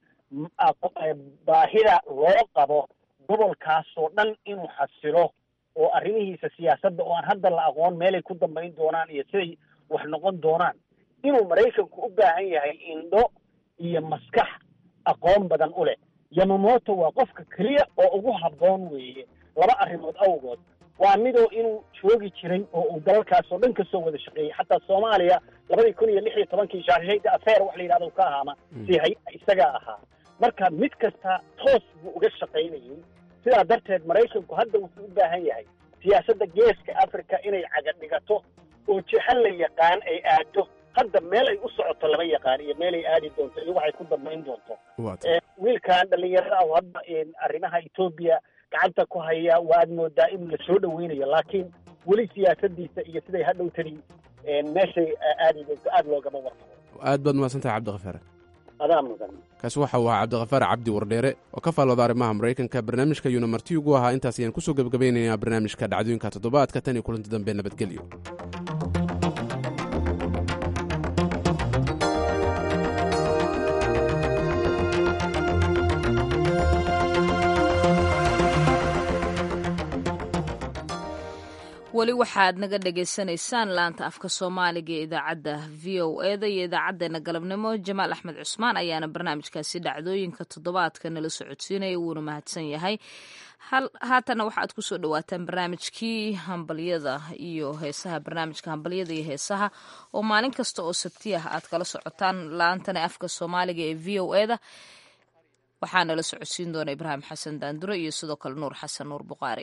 baahida loo qabo gobolkaasoo dhan inuu xasilo oo arrimihiisa siyaasadda oo aan hadda la aqoon meelay ku dambayn doonaan iyo siday wax noqon doonaan inuu maraykanku u baahan yahay indho iyo maskax aqoon badan u leh yamamoto waa qofka keliya oo ugu habboon weeye laba arrimood awgood waa midoo inuu joogi jiray oo uu dalalkaasoo dhan kasoo wada shaqeeyey xataa soomaaliya labadii kun iyo lix iyo tobankii shaashayda afeer wax la yidhahdo ka ahaama si hay isagaa ahaa marka mid kasta toos buu uga shaqaynayay sidaa darteed maraykanku hadda wuxuu u baahan yahay siyaasadda geeska africa inay caga dhigato oo jihan la yaqaan ay aado hadda meel ay u socoto lama yaqaan iyo meel ay aadi doonto iyo waxay ku dambayn doonto wiilkan dhalinyarada ah hadda arrimaha etoobiya gacanta ku haya waad moodaa in la soo dhaweynayo laakiin weli siyaasadiisa iyo siday hadhow tani meeshay aadi doonto aada loogama warqabo aad baad mahadsantahay cabdikhafaar adaa mudan kaasi waxa uu ahaa cabdikhafaar cabdi wardheere oo ka faallooda arrimaha maraykanka barnaamijka yuuna marti ugu ahaa intaas ayaan kusoo gebagabaynaynaa barnaamijka dhacdooyinka toddobaadka tan iyo kulanti dambe nabadgelyo weli waxaad naga dhagaysanaysaan laanta afka soomaaliga ee idaacadda v o eda iyo idaacadeena galabnimo jamaal axmed cusmaan ayaana barnaamijkaasi dhacdooyinka toddobaadka nala socodsiinaya wuuna mahadsan yahay haatana waxaad kusoo dhawaataan barnaamijkii hambalyada iyo heesaha barnaamijka hambalyada iyo heesaha oo maalin kasta oo sabti ah aad kala socotaan laantana afka soomaaliga ee v o eda waxaa nala socodsiin doona ibraahim xasan daandure iyo sidoo kale nuur xasan nuur buqaari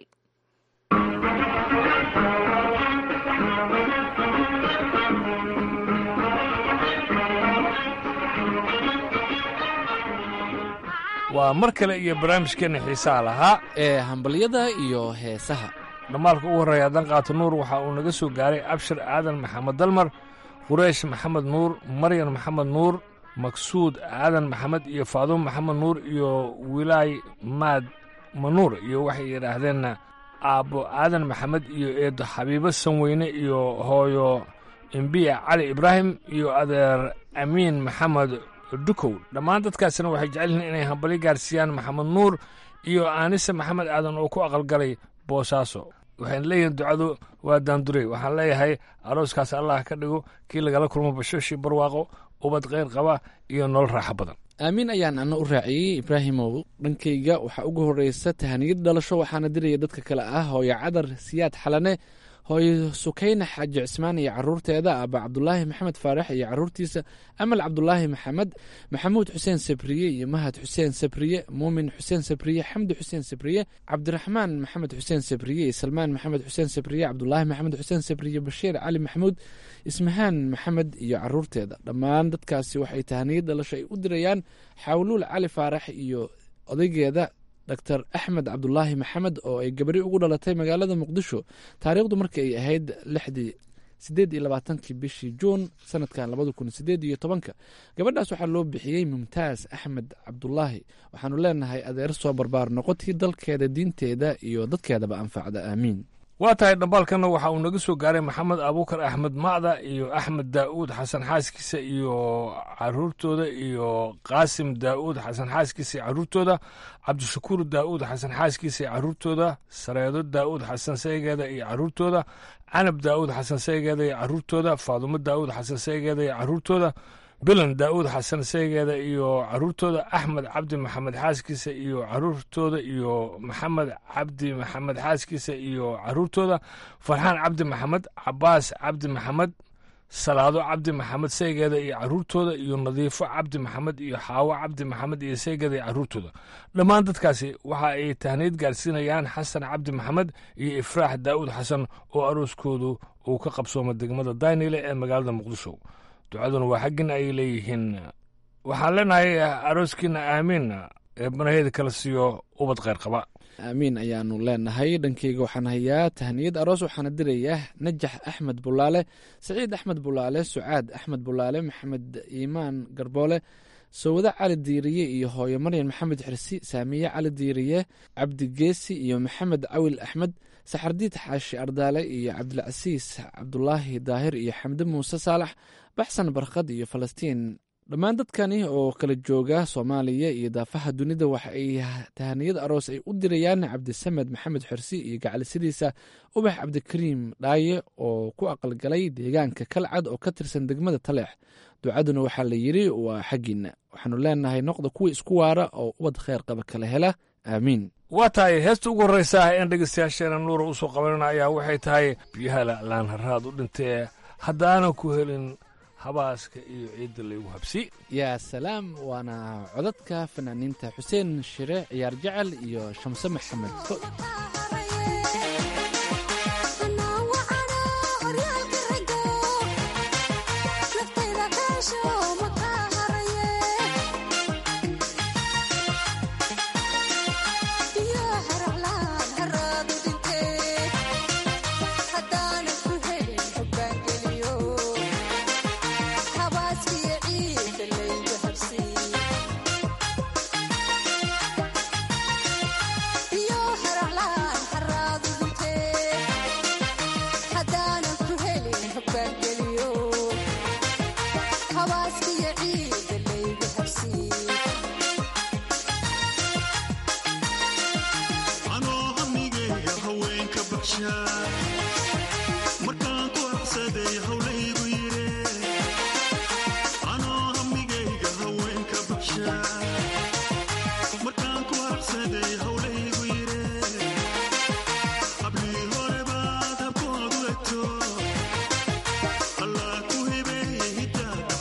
waa mar kale iyo barnaamijkeenna xiisaha lahaa ee hambalyada iyo heesaha dhammaalka ugu horreeya dan qaato nuur waxa uu naga soo gaaray abshir aadan maxamed dalmar qureish maxamed nuur maryan maxamed nuur maksuud aadan maxamed iyo faadumo maxamed nuur iyo wilaay maad manuur iyo waxay yidhaahdeen aabbo aadan maxamed iyo eedo xabiibo sanweyne iyo hooyo imbiya cali ibraahim iyo adeer amiin maxamed dukow dhammaan dadkaasina waxay jecel yihiin inay hambalyo gaarsiiyaan maxamed nuur iyo aanise maxamed aadan oo ku aqalgalay boosaaso waxayna leeyihiin ducadu waa daandurey waxaan leeyahay arooskaas allah ka dhigo kii lagala kulmo bashoshii barwaaqo ubad kheyr qaba iyo nolol raaxo badan aamiin ayaan ana u raaciyey ibraahimow dhankayga waxaa ugu horreysa tahaniyad dhalasho waxaana diraya dadka kale ah hooyo cadar siyaad xalane hooyo sukayna xaaji cismaan iyo caruurteeda aba cabdulaahi maxamed faarax iyo caruurtiisa amal cabdulaahi maxamed maxamuud xuseen sabriye iyo mahad xuseen sabriye muumin xuseen sabriye xamdi xuseen sabriye cabdiraxmaan maxamed xuseen sabriye iyo salmaan maxamed xuseen sabriye cabdulaahi maxamed xuseen sabriye bashiir cali maxamuud ismahaan maxamed iyo caruurteeda dhammaan dadkaasi waxay tahaniyad dhalasho ay u dirayaan xawluul cali faarax iyo odaygeeda dor axmed cabdulaahi maxamed oo ay gabari ugu dhalatay magaalada muqdisho taariikhdu markii ay ahayd lixdii sideed iyo labaatankii bishii juun sanadkan labada kun sideed iyo tobanka gabadhaas waxaa loo bixiyey mumtaaz axmed cabdulaahi waxaanu leenahay adeer soo barbaar noqotii dalkeeda diinteeda iyo dadkeedaba anfacda aamiin waa tahay dhambaalkanna waxa uu naga soo gaaray maxamed abuukar axmed macda iyo axmed daa'uud xasan xaaskiisa iyo caruurtooda iyo qaasim daa'uud xasan xaaskiisa iyo caruurtooda cabdishakuur daa'uud xasan xaaskiisa iyo caruurtooda sareedo daa'uud xasan saygeeda iyo caruurtooda canab daa'uud xasan saygeeda iyo caruurtooda faadumo daa'uud xasan saygeeda iyo caruurtooda bilan daa'uud xasan saygeeda iyo caruurtooda axmed cabdi maxamed xaaskiisa iyo caruurtooda iyo maxamed cabdi maxamed xaaskiisa iyo caruurtooda farxaan cabdi maxamed cabaas cabdi maxamed salaado cabdi maxamed saygeeda iyo caruurtooda iyo nadiifo cabdi maxamed iyo xaawo cabdi maxamed iyo saygeeda iyo caruurtooda dhammaan dadkaasi waxa ay tahniyad gaarsiinayaan xasan cabdi maxamed iyo ifraax daa'uud xasan oo arooskoodu uu ka qabsooma degmada daynile ee magaalada muqdisho ducaduna waa xaggin ay leeyihiin waxaan leenahay arooskiina aamiin ee banaheeda kala siiyo ubad kheyr qaba aamiin ayaanu leenahay dhankeyga waxaan hayaa tahniyad aroos waxaana dirayaa najax axmed bulaale saciid axmed bulaale sucaad axmed bulaale maxamed iimaan garboole sowade cali diiriye iyo hooyo maryan maxamed xirsi saamiye cali diiriye cabdi geesi iyo maxamed cawil axmed saxardiid xaashi ardaale iyo cabdilcasiis cabdulaahi daahir iyo xamde muuse saalax baxsan barkhad iyo falastiin dhammaan dadkani oo kala jooga soomaaliya iyo daafaha dunida waxa ay tahaniyad aroos ay u dirayaan cabdisamed maxamed xorsi iyo gacalisidiisa ubax cabdikariim dhaaye oo ku aqalgalay deegaanka kalcad oo ka tirsan degmada taleex ducaduna waxaa la yidri waa xaggiinna waxaanu leenahay noqda kuwa isku waara oo ubad kheyr qaba kala hela aamiin waa tahay heesta ugu horreysa in dhegeystayaasheena nuura usoo qabanana ayaa waxay tahay biyaha la'laan haraad u dhintee haddaanan ku helin habaaska iyo ciidda laygu habsi yaa salaam waana codadka fanaaniinta xuseen shire ciyaar jecel iyo shamse maxamed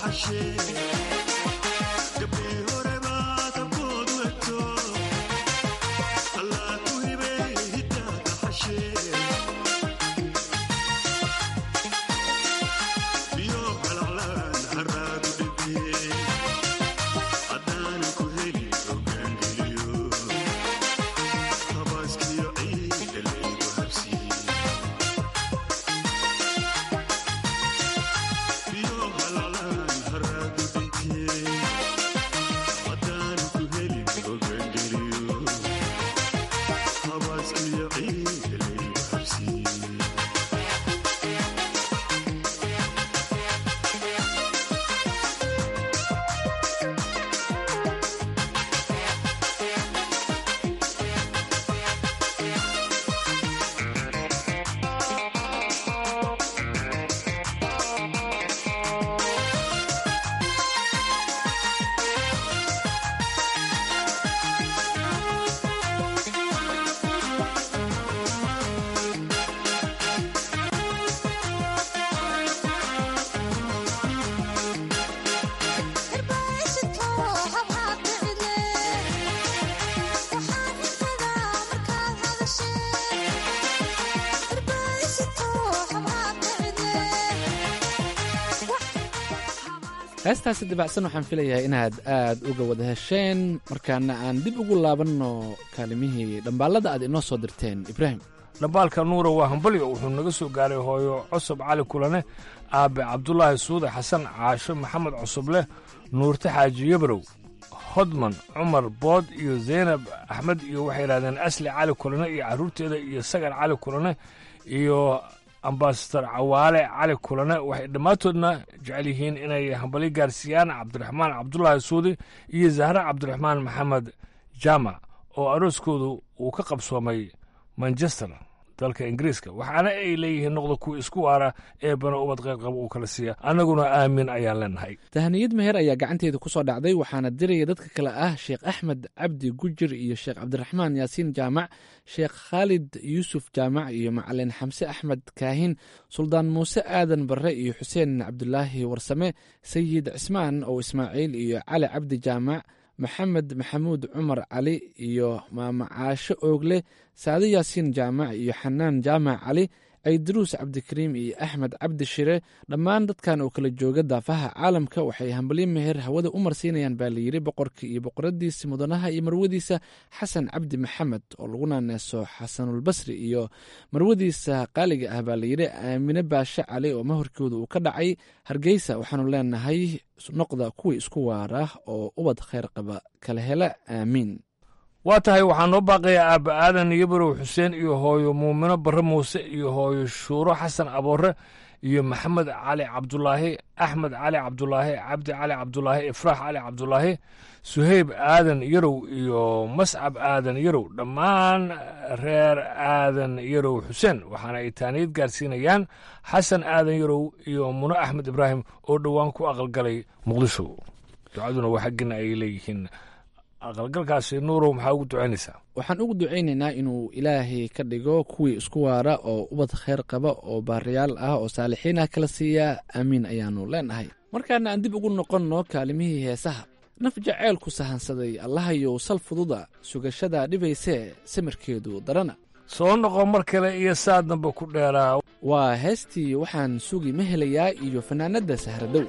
heestaasi dabacsan waxaan filayaa inaad aad uga wada hesheen markaana aan dib ugu laabanno kaalimihii dhambaalada aad inoo soo dirteen ibraahim dhambaalka nuura waa hambalyo wuxuu naga soo gaaray hooyo cusub cali kulane aabe cabdulaahi suude xasan caasho maxamed cusubleh nuurte xaaji yabrow hodman cumar bood iyo zaynab axmed iyo waxay yidhahdeen asli cali kulane iyo carruurteeda iyo sagar cali kulane iyo ambasador cawaale cali kulane waxay dhammaantoodna jecel yihiin inay hambalyo gaarsiiyaan cabdiraxmaan cabdulaahi suudi iyo zahre cabdiraxmaan maxamed jaamac oo arooskoodu uu ka qabsoomay manchester dalka ingiriiska waxaana ay leeyihiin noqda kuwa isku waara ee bana ubad qayrqaba uu kala siiya annaguna aamin ayaan leenahay tahaniyad meher ayaa gacanteeda ku soo dhacday waxaana diraya dadka kale ah sheekh axmed cabdi gujir iyo sheekh cabdiraxmaan yaasiin jaamac sheekh khaalid yuusuf jaamac iyo macalin xamse axmed kaahin suldaan muuse aadan barre iyo xuseen cabdulaahi warsame sayid cismaan oo ismaaciil iyo cali cabdi jaamac maxamed maxamuud cumar cali iyo maamacaasho oogle saade yaasiin jaamac iyo xanaan jaamac cali aydaruus cabdikariim iyo axmed cabdi shire dhammaan dadkan oo kala jooga daafaha caalamka waxay hambalyo meher hawada u marsiinayaan baa layidhi boqorka iyo boqoradiisa mudanaha iyo marwadiisa xasan cabdi maxamed oo lagu naaneeso xasanulbasri iyo marwadiisa qaaliga ah baa layidhi aamine baashe cali oo mahorkooda uu ka dhacay hargeysa waxaanu leenahay noqda kuwii isku waara oo ubad khayr qaba kala hela aamiin waa tahay waxaa noo baaqaya aabba aadan yabarow xuseen iyo hooyo muumino barre muuse iyo hooyo shuuro xasan aboore iyo maxamed cali cabdulaahi axmed cali cabdulaahi cabdi cali cabdulaahi ifraax cali cabdulaahi suheyb aadan yarow iyo mascab aadan yarow dhammaan reer aadan yarow xuseen waxaana ay taaniyad gaarsiinayaan xasan aadan yarow iyo muno axmed ibraahim oo dhowaan ku aqalgalay muqdisho ducaduna waa xaggina ay leeyihiin aqalgalkaasi nuurow maxaa ugu ducaynaysaa waxaan ugu ducaynaynaa inuu ilaahay ka dhigo kuwii isku waara oo ubad khayr qaba oo baariyaal ah oo saalixiin ah kala siiya aamiin ayaanu leenahay markaana aan dib ugu noqonno kaalimihii heesaha naf jaceylku sahansaday allahayow sal fududa sugashada dhibaysee samirkeedu darana soo noqo mar kale iyo saa dambe ku dheeraa waa heestii waxaan sugi ma helayaa iyo fanaanadda sahradow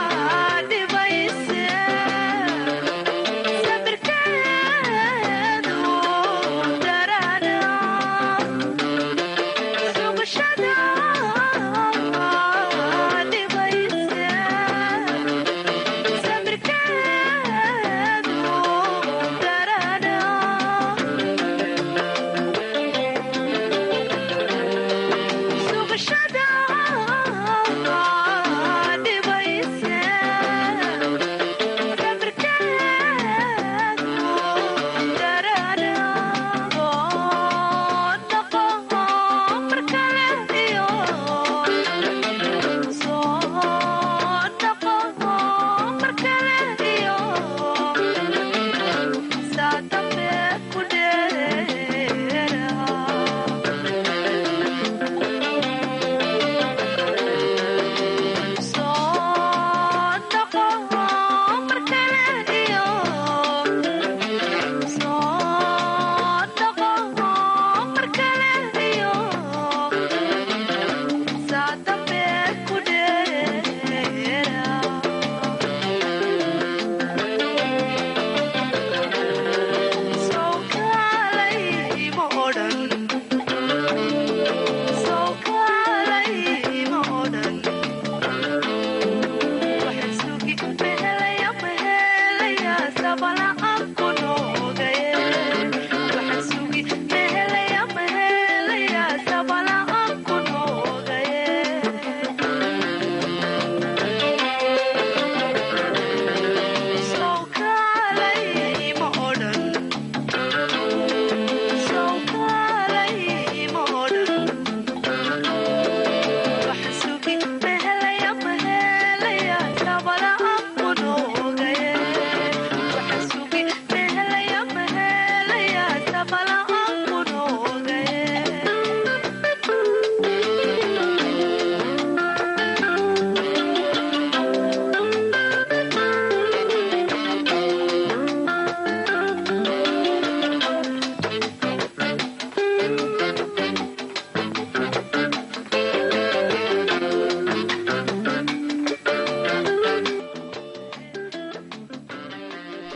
Sabirkeedu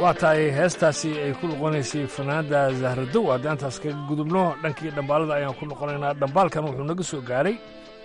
waa tahay heestaasi ay ku noqonaysay fanaanda zahradow haddii intaas kaga gudubno dhankii dhambaalada ayaan ku noqonaynaa dhambaalkan wuxuu naga soo gaaray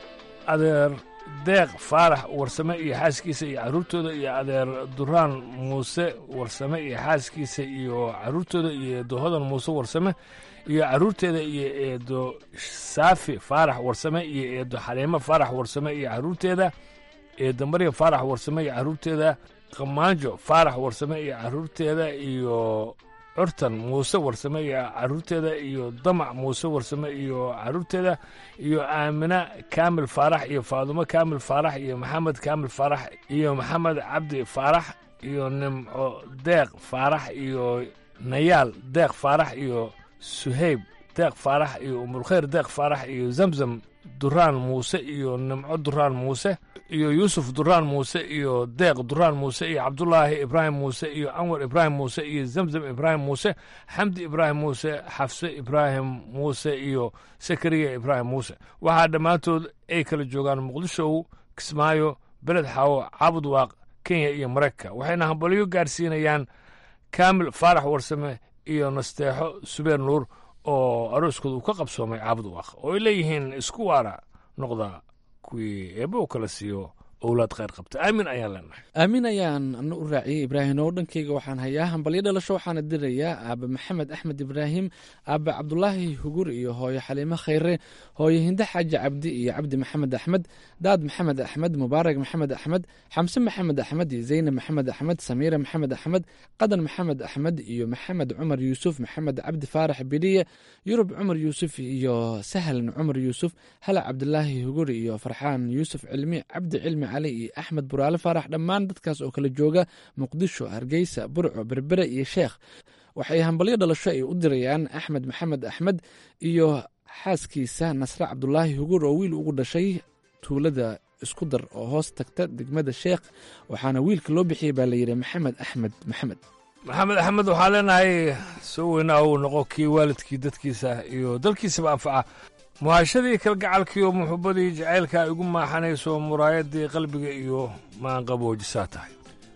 adeer deeq faarax warsame iyo xaaskiisa iyo carruurtooda iyo adeer duraan muuse warsame iyo xaaskiisa iyo carruurtooda iyo eedo hodan muuse warsame iyo carruurteeda iyo eedo saafi faarax warsame iyo eedo xaliimo faarax warsame iyo carruurteeda eedo maryam faarax warsame iyo carruurteeda qamaanjo faarax warsame iyo carruurteeda iyo curtan muuse warsame iyo carruurteeda iyo damac muuse warsame iyo carruurteeda iyo aamina kaamil faarax iyo faadumo kaamil faarax iyo maxamed kaamil faarax iyo maxamed cabdi faarax iyo nimco deeq faarax iyo nayaal deeq faarax iyo suhayb deeq faarax iyo umulkhayr deeq faarax iyo zamzam duraan muuse iyo nimco duraan muuse iyo yuusuf duraan muuse iyo deeq duraan muuse iyo cabdulaahi ibraahim muuse iyo anwar ibraahim muuse iyo zamzam ibraahim muuse xamdi ibraahim muuse xafse ibraahim muuse iyo sakariya ibraahim muuse waxaa dhammaantood ay kala joogaan muqdishow kismaayo beled xaawo caabud waaq kenya iyo maraykanka waxayna hambalyo gaarsiinayaan kaamil faarax warsame iyo nasteexo subeer nuur oo arooskooda uu ka qabsoomay caabud waaq oo ay leeyihiin isku waara noqda kuwii eebba u kala siiyo owlaad khayr qabta aamin ayaan leenahay aamin ayaan ana u raaciyey ibraahim oo dhankayga waxaan hayaa hambalyo dhalasho waxaana dirayaa aaba maxamed axmed ibraahim aaba cabdulaahi hugur iyo hooyo xaliimo khayre hooyo hinde xaaji cabdi iyo cabdi maxamed axmed daad maxamed axmed mubaarag maxamed axmed xamse maxamed axmed iyo zaynab maxamed axmed samiira maxamed axmed qadan maxamed axmed iyo maxamed cumar yuusuf maxamed cabdi faarax bidhiye yurub cumar yuusuf iyo sahlan cumar yuusuf hala cabdulaahi hugur iyo farxaan yuusuf cilmi cabdi cilmi cali iyo axmed buraale faarax dhammaan dadkaas oo kala jooga muqdisho hargeysa burco berbere iyo sheekh waxay hambalyo dhalasho ay u dirayaan axmed maxamed axmed iyo xaaskiisa nasre cabdulaahi hugur oo wiil ugu dhashay tuulada isku dar oo hoos tagta degmada sheekh waxaana wiilka loo bixiyey baa layidhi maxamed axmed maxamed maxamed axmed waxaa leenahay soo weynaa uu noqo kii waalidkii dadkiisa iyo dalkiisaba anfaca muhaashadii kalgacalkiiyo muxubbadii jacaylka ay ugu maaxanayso muraayadii qalbiga iyo maanqaboojisaa tahay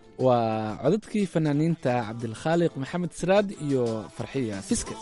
waa codadkii fanaaniinta cabdilkhaaliq maxamed siraad iyo farxiya fiske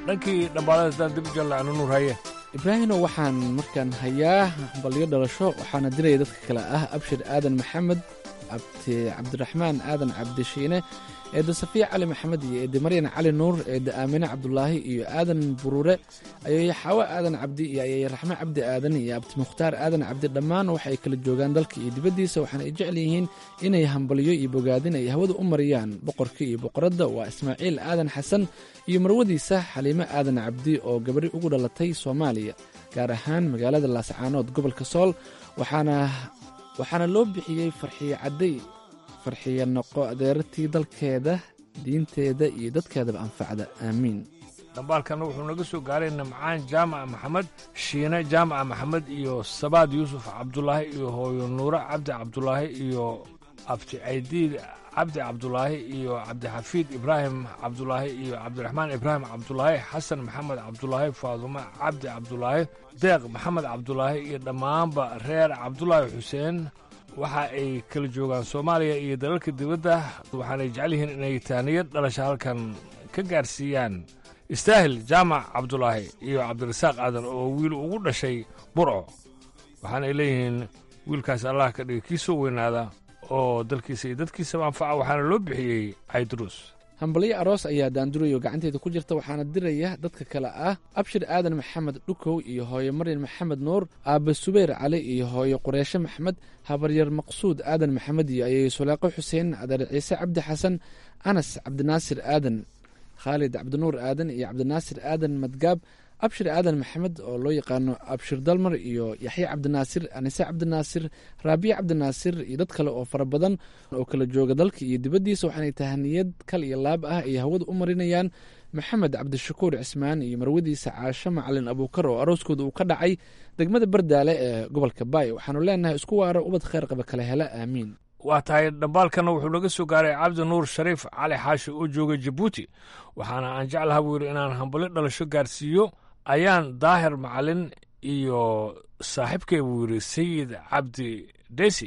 dhankii dhambaalada haddaan dib u jallacno nuur haye ibraahino waxaan markaan hayaa balyo dhalasho waxaana diraya dadka kale ah abshir aadan maxamed abti cabdiraxmaan aadan cabdishiine eedda safiya cali maxamed iyo eedda maryan cali nuur eedda aamine cabdulaahi iyo aadan buruure ayeeye xaawo aadan cabdi iyo ayeeye raxme cabdi aadan iyo abti mukhtaar aadan cabdi dhammaan waxa ay kala joogaan dalka iyo dibaddiisa waxaana ay jecel yihiin inay hambalyo iyo bogaadin ay hawada u mariyaan boqorka iyo boqoradda waa ismaaciil aadan xasan iyo marwadiisa xaliime aadan cabdi oo gabadhi ugu dhalatay soomaaliya gaar ahaan magaalada laascaanood gobolka sool waxaana waxaana loo bixiyey farxiye cadday farxiye noqo adeerartii dalkeeda diinteeda iyo dadkeedaba anfacda aamiin dhambaalkana wuxuu naga soo gaaray namcaan jaamaca maxamed shiine jaamaca maxamed iyo sabaad yuusuf cabdulaahi iyo hooyo nuure cabdi cabdulaahi iyo abti caydiid cabdi cabdulaahi iyo cabdixafiid ibraahim cabdulaahi iyo cabdiraxmaan ibraahim cabdulaahi xasan maxamed cabdulaahi faadumo cabdi cabdulaahi deeq maxamed cabdulaahi iyo dhammaanba reer cabdulaahi xuseen waxa ay kala joogaan soomaaliya iyo dalalka dibadda waxaanay jecel yihiin inay taaniyad dhalasha halkan ka gaarsiiyaan istaahil jaamac cabdulaahi iyo cabdirasaaq aadan oo wiil ugu dhashay burco waxaanay leeyihiin wiilkaas allah ka dhigay kii soo weynaada oo dalkiisa iyo dadkiisaba anfaca waxaana loo bixiyey cayduruus hambalyo aroos ayaa daandurayo gacanteeda ku jirta waxaana diraya dadka kale ah abshir aadan maxamed dhukow iyo hooyo maryan maxamed nuur aabbe subeyr cali iyo hooyo qureeshe maxmed habaryar maqsuud aadan maxamed iyo ayay suleeqo xuseen adeer ciise cabdi xasan anas cabdinaasir aadan khaalid cabdinuur aadan iyo cabdinaasir aadan madgaab abshir aadan maxamed oo loo yaqaano abshir dalmar iyo yaxye cabdinaasir anise cabdinaasir raabiye cabdinaasir iyo dad kale oo fara badan oo kala jooga dalka iyo dibaddiisa waxaanay tahaniyad kal iyo laab ah ay hawada u marinayaan maxamed cabdishakuur cismaan iyo marwadiisa caasho macalin abuukar oo arooskooda uu ka dhacay degmada bardaale ee gobolka baay waxaanu leenahay isku waaro ubad kheyr qaba kala hela aamiin waa tahay dhambaalkana wuxuu naga soo gaaray cabdi nuur shariif cali xaashi oo jooga jabuuti waxaana aan jeclaha buu yidhi inaan hambalyo dhalasho gaarsiiyo ayaan daahir macalin iyo saaxiibkay buu yidhi sayid cabdi desi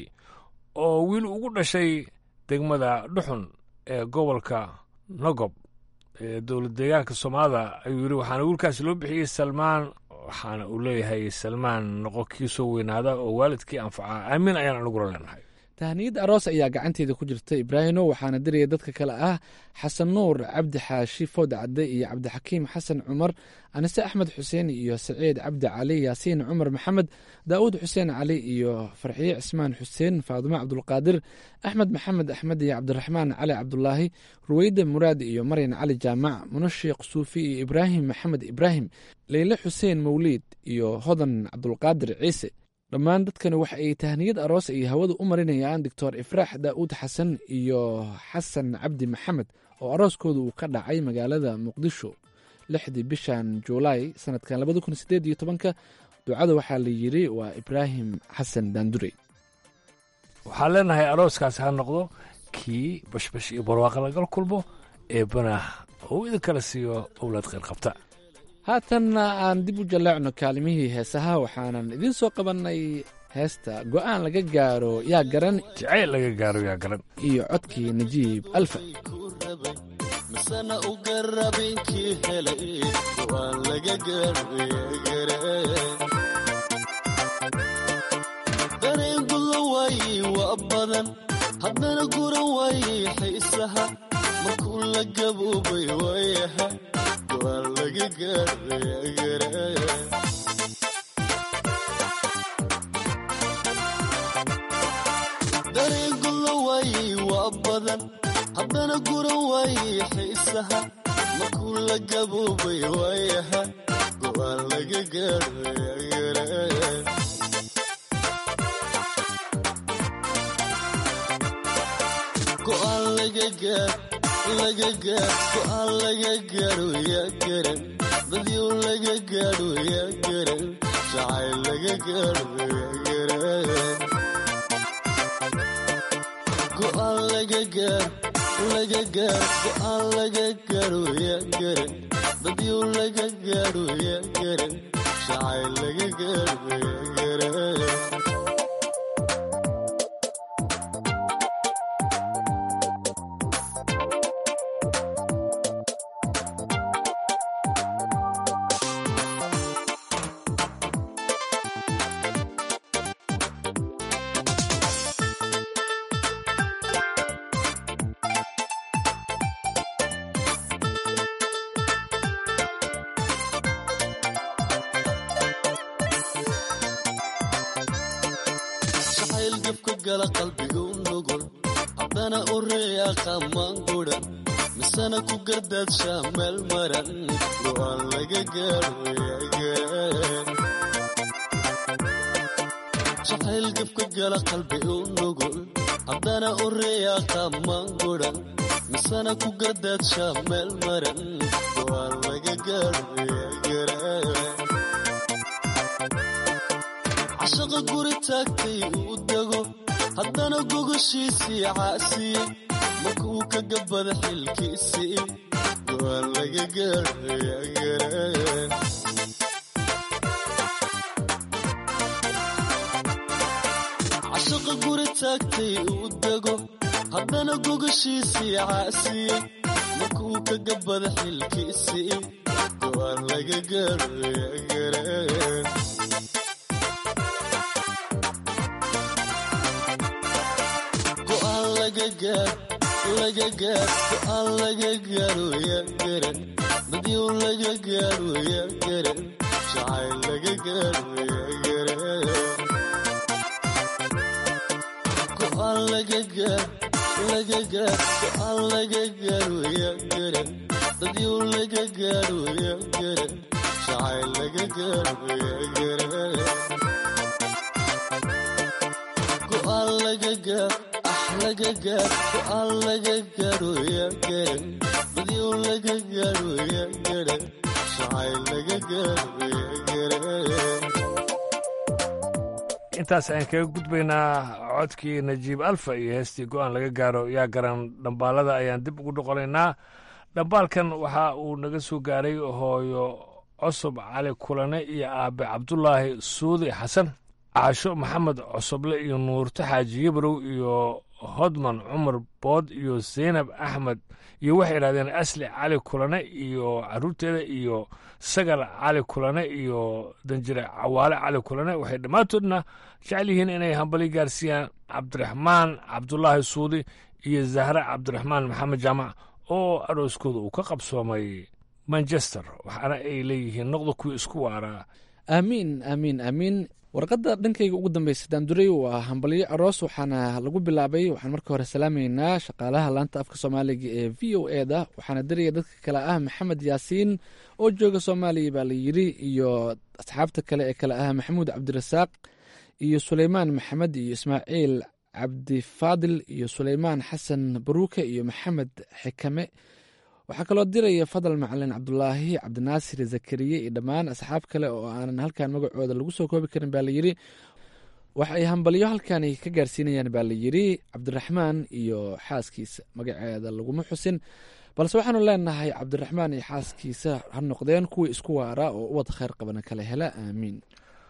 oo wiil ugu dhashay degmada dhuxun ee gobolka nogob ee dowlad deegaanka soomaalida ayuu yidhi waxaana wiilkaasi loo bixiyey salmaan waxaana uu leeyahay salmaan noqo kii soo weynaada oo waalidkii anfacaa aamiin ayaan anigula leenahay tahniyad aroos ayaa gacanteeda ku jirta ibraahino waxaana diraya dadka kale ah xasan nuur cabdi xaashi food cadde iyo cabdixakiim xasan cumar anise axmed xuseen iyo saciid cabdi cali yaasiin cumar maxamed daa'uud xuseen cali iyo farxiye cismaan xuseen faadumo cabdulqaadir axmed maxamed axmed iyo cabdiraxmaan cali cabdulaahi ruweyda muraad iyo maryan cali jaamac munashiikh suufi iyo ibraahim maxamed ibraahim leyle xuseen mawliid iyo hodan cabdulqaadir ciise dhammaan dadkani waxa ay tahniyad aroos ay hawada u marinayaan doctor ifraax daa'uud xasan iyo xasan cabdi maxamed oo arooskooda uu ka dhacay magaalada muqdisho lixdii bishan juulaay sanadkan labada kun sideed iyo tobanka ducada waxaa la yidhi waa ibraahim xasan daandure waxaan leenahay arooskaasi ha noqdo kii bashbash iyo barwaaqa lagal kulmo eebbana uu idin kala siiyo owlaad kheyr qabta haatanna aan dib u jaleecno kaalimihii heesaha waxaanan idiin soo qabannay heesta go'aan laga gaaro yaa garan jacayl laga gaaro yaa garan iyo codkii najiib alfa misana u garabinkii helay go'aan laga gaaro yaa garan dareen guda waaye waa badan haddana gura waaye xiisaha markuu la gaboobay waayaha dareen guda waaye waa badan haddana gura waaye xiisaha markuu la gaboobay waayaha go'aan laga gaaro go'aan laga gaar laga gaar go'aan laga gaaro yaa garan dadyow laga gaadho yaa garan jacayl laga gaadho yaa garan go'aan laga gaar laga gaar go'aan laga gaadho yaa garan dadyow laga gaadho yaa garan jacayl laga gaadho yaa garan jacayl gabka gala qalbiga u nugul haddana u reeya qamaan gudan misana ku gardaadshaa meel maran go'aan laga gaadhoyagaan jacayl gabka gala qalbi u nugul haddana u reeya qamaan gudan misana ku gardaadshaa meel maran go'aan laga gaadhoyagaan cashaqa guri taagtay uu dego haddana gogoshiisii caasiye markuu ka gabada xilkiisii go'aan laga gaadhoyagaan cashaqa guri taagtay uu dego haddana gogoshiisii caasiye markuu ka gabada xilkiisii go'aan laga gaadhoyagaan go'aan laga gaar laga gaar go'aan laga gaaro yaa garan dadyow laga gaaro yaa garan jacayl laga gaaro yaa garan go'aan laga gaar laga gaar go'aan laga gaaro yaa garan dadyow laga gaaro yaa garan jacayl laga gaaro yaa garan go'aan laga gaar ah laga gaar go'aan laga gaaro yaa garan dadyow laga gaaro yaa garan jacayl laga gaaro yaa garan intaas ayaan kaga gudbaynaa codkii najiib alfa iyo heestii go'aan laga gaaro yaa garan dhambaalada ayaan dib ugu dhoqonaynaa dhambaalkan waxa uu naga soo gaaray hooyo cosob cali kulane iyo aabe cabdulaahi suudi xasan caasho maxamed cosoble iyo nuurto xaaji yabrow iyo hodman cumar bood iyo zaynab axmed iyo waxay idhahdeen asli cali kulane iyo caruurteeda iyo sagal cali kulane iyo danjire cawaale cali kulane waxay dhammaantoodna jecel yihiin inay hambali gaarsiiyaan cabdiraxmaan cabdulaahi suudi iyo zahre cabdiraxmaan maxamed jaamac oo arooskooda uu ka qabsoomay manchester waxaana ay leeyihiin noqda kuwii isku waaraa aamiin aamiin aamiin warqadda dhankayga ugu dambaysa daanduray waa hambalyo aroos waxaana lagu bilaabay waxaan marka hore salaamaynaa shaqaalaha laanta afka soomaaliga ee v o e da waxaana diraya dadka kale ah maxamed yaasiin oo jooga soomaaliya baa la yiri iyo asxaabta kale ee kale ah maxamuud cabdirasaaq iyo suleymaan maxamed iyo ismaaciil cabdifaadil iyo suleymaan xasan baruuke iyo maxamed xikame waxaa kaloo diraya fadal macalin cabdulaahi cabdinaasir zakariye iyo dhammaan asxaab kale oo aanan halkan magacooda lagu soo koobi karin baa layidhi waxa ay hambalyo halkani ka gaarsiinayaan baa layidhi cabdiraxmaan iyo xaaskiisa magaceeda laguma xusin balse waxaanu leenahay cabdiraxmaan iyo xaaskiisa ha noqdeen kuwii isku waara oo uwad kheyr qabana kala hela aamiin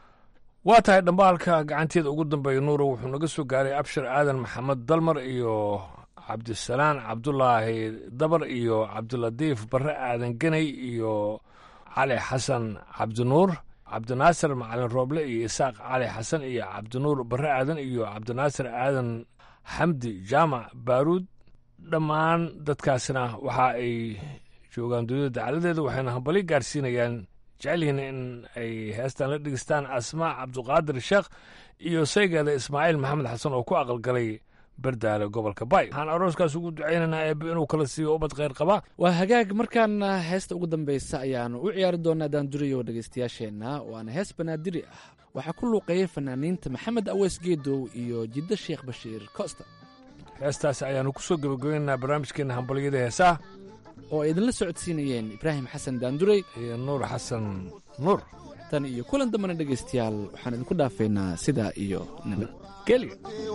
waa tahay dhambaalka gacanteeda ugu dambeeya nuuro wuxuu naga soo gaaray abshir aadan maxamed dalmar iyo cabdisalaan cabdulaahi dabar iyo cabdilatiif barre aadan geney iyo cali xasan cabdinuur cabdinaasir macalin rooble iyo isaaq cali xasan iyo cabdinuur barre aadan iyo cabdinaasir aadan xamdi jaamac baaruud dhammaan dadkaasna waxa ay joogaan dunida dacaladeeda waxayna hambali gaarsiinayaan jecelyihiin in ay heestan la dhegeystaan asmaa cabduqaadir sheekh iyo saygeeda ismaaciil maxamed xasan oo ku aqalgalay bardaale gobolka bay waxaan arooskaas ugu ducaynaynaa eebbe inuu kala siiyo ubad kheyr qaba waa hagaag markaana heesta ugu dambeysa ayaanu u ciyaari doonaa daanduriyo dhegeystayaasheenna waana hees banaadiri ah waxaa ku luuqeeyay fanaaniinta maxamed aweys geedow iyo jiddo sheekh bashiir costa heestaas ayaanu ku soo gebagabaynaynaa barnaamijkeenna hambalyada heesaha oo ay idinla socodsiinayeen ibraahim xasan daandurey iyo nuur xasan nuur tan iyo kulan dambana dhegaystayaal waxaan idinku dhaafeynaa sidaa iyo nabadgelyo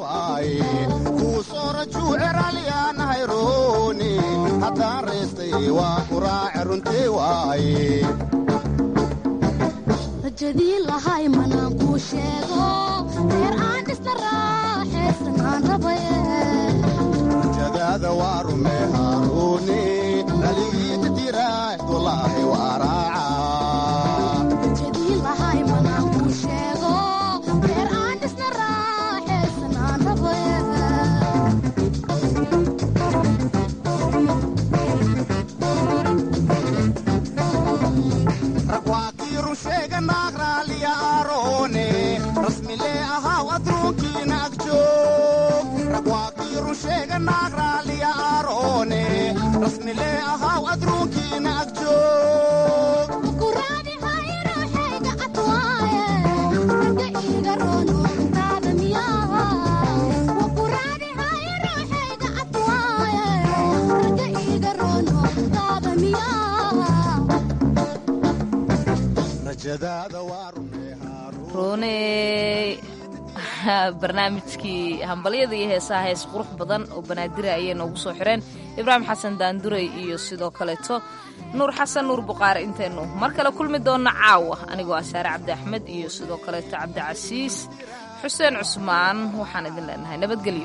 kuusorajuuceralyaanahayroni haddaan reestay waa ku raace runtii waaye rajadii lahay manaan kuu sheego reer aan dhisna raaxaysan aan rabaye rajadaada waa rume haaruuni dhaligiita tiraah walaahi waa raaca rajadii lahay manaan kuu sheego reer aan dhisna raaxaysan aan rabaye rag waa kii run sheega naag raaliya aaroone rasmilee ahaa adruunkiina ag joog rag waa kii run sheega naag raalliya aaroone rasmilee ahaw adruunkiina ag joog rajadaada waa rooney barnaamijkii hambalyada iyo heesaha hees qurux badan oo banaadira ayay noogu soo xireen ibraahim xasan daanduray iyo sidoo kaleeto nuur xasan nuur buqaare intaynu mar kale kulmi doonna caawa anigoo ah saare cabdi axmed iyo sidoo kaleeto cabdicasiis xuseen cusmaan waxaan idin leenahay nabadgelyo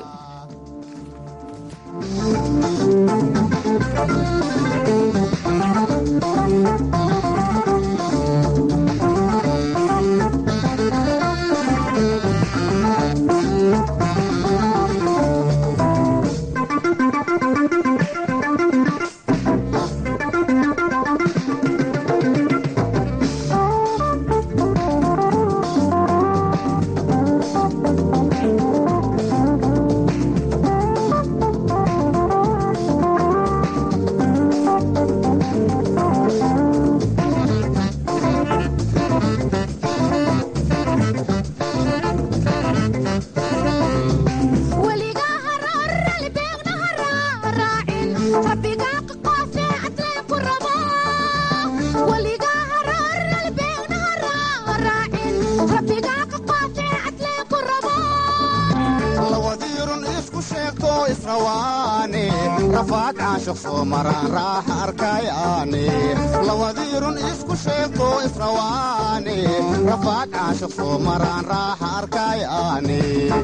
lawadirun isku sheegto israwaane rafaad caashiq soo maraan raaxa arkayaane lawadirun isku sheegto israwaane rafaad caashiq soo maraan raaxa arkayaane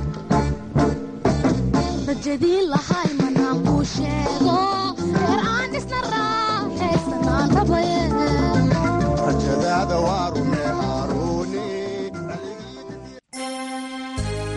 rajadii lahay manaan kuu sheego reer aan isna raaxaysanaan rabaye rajadaada waa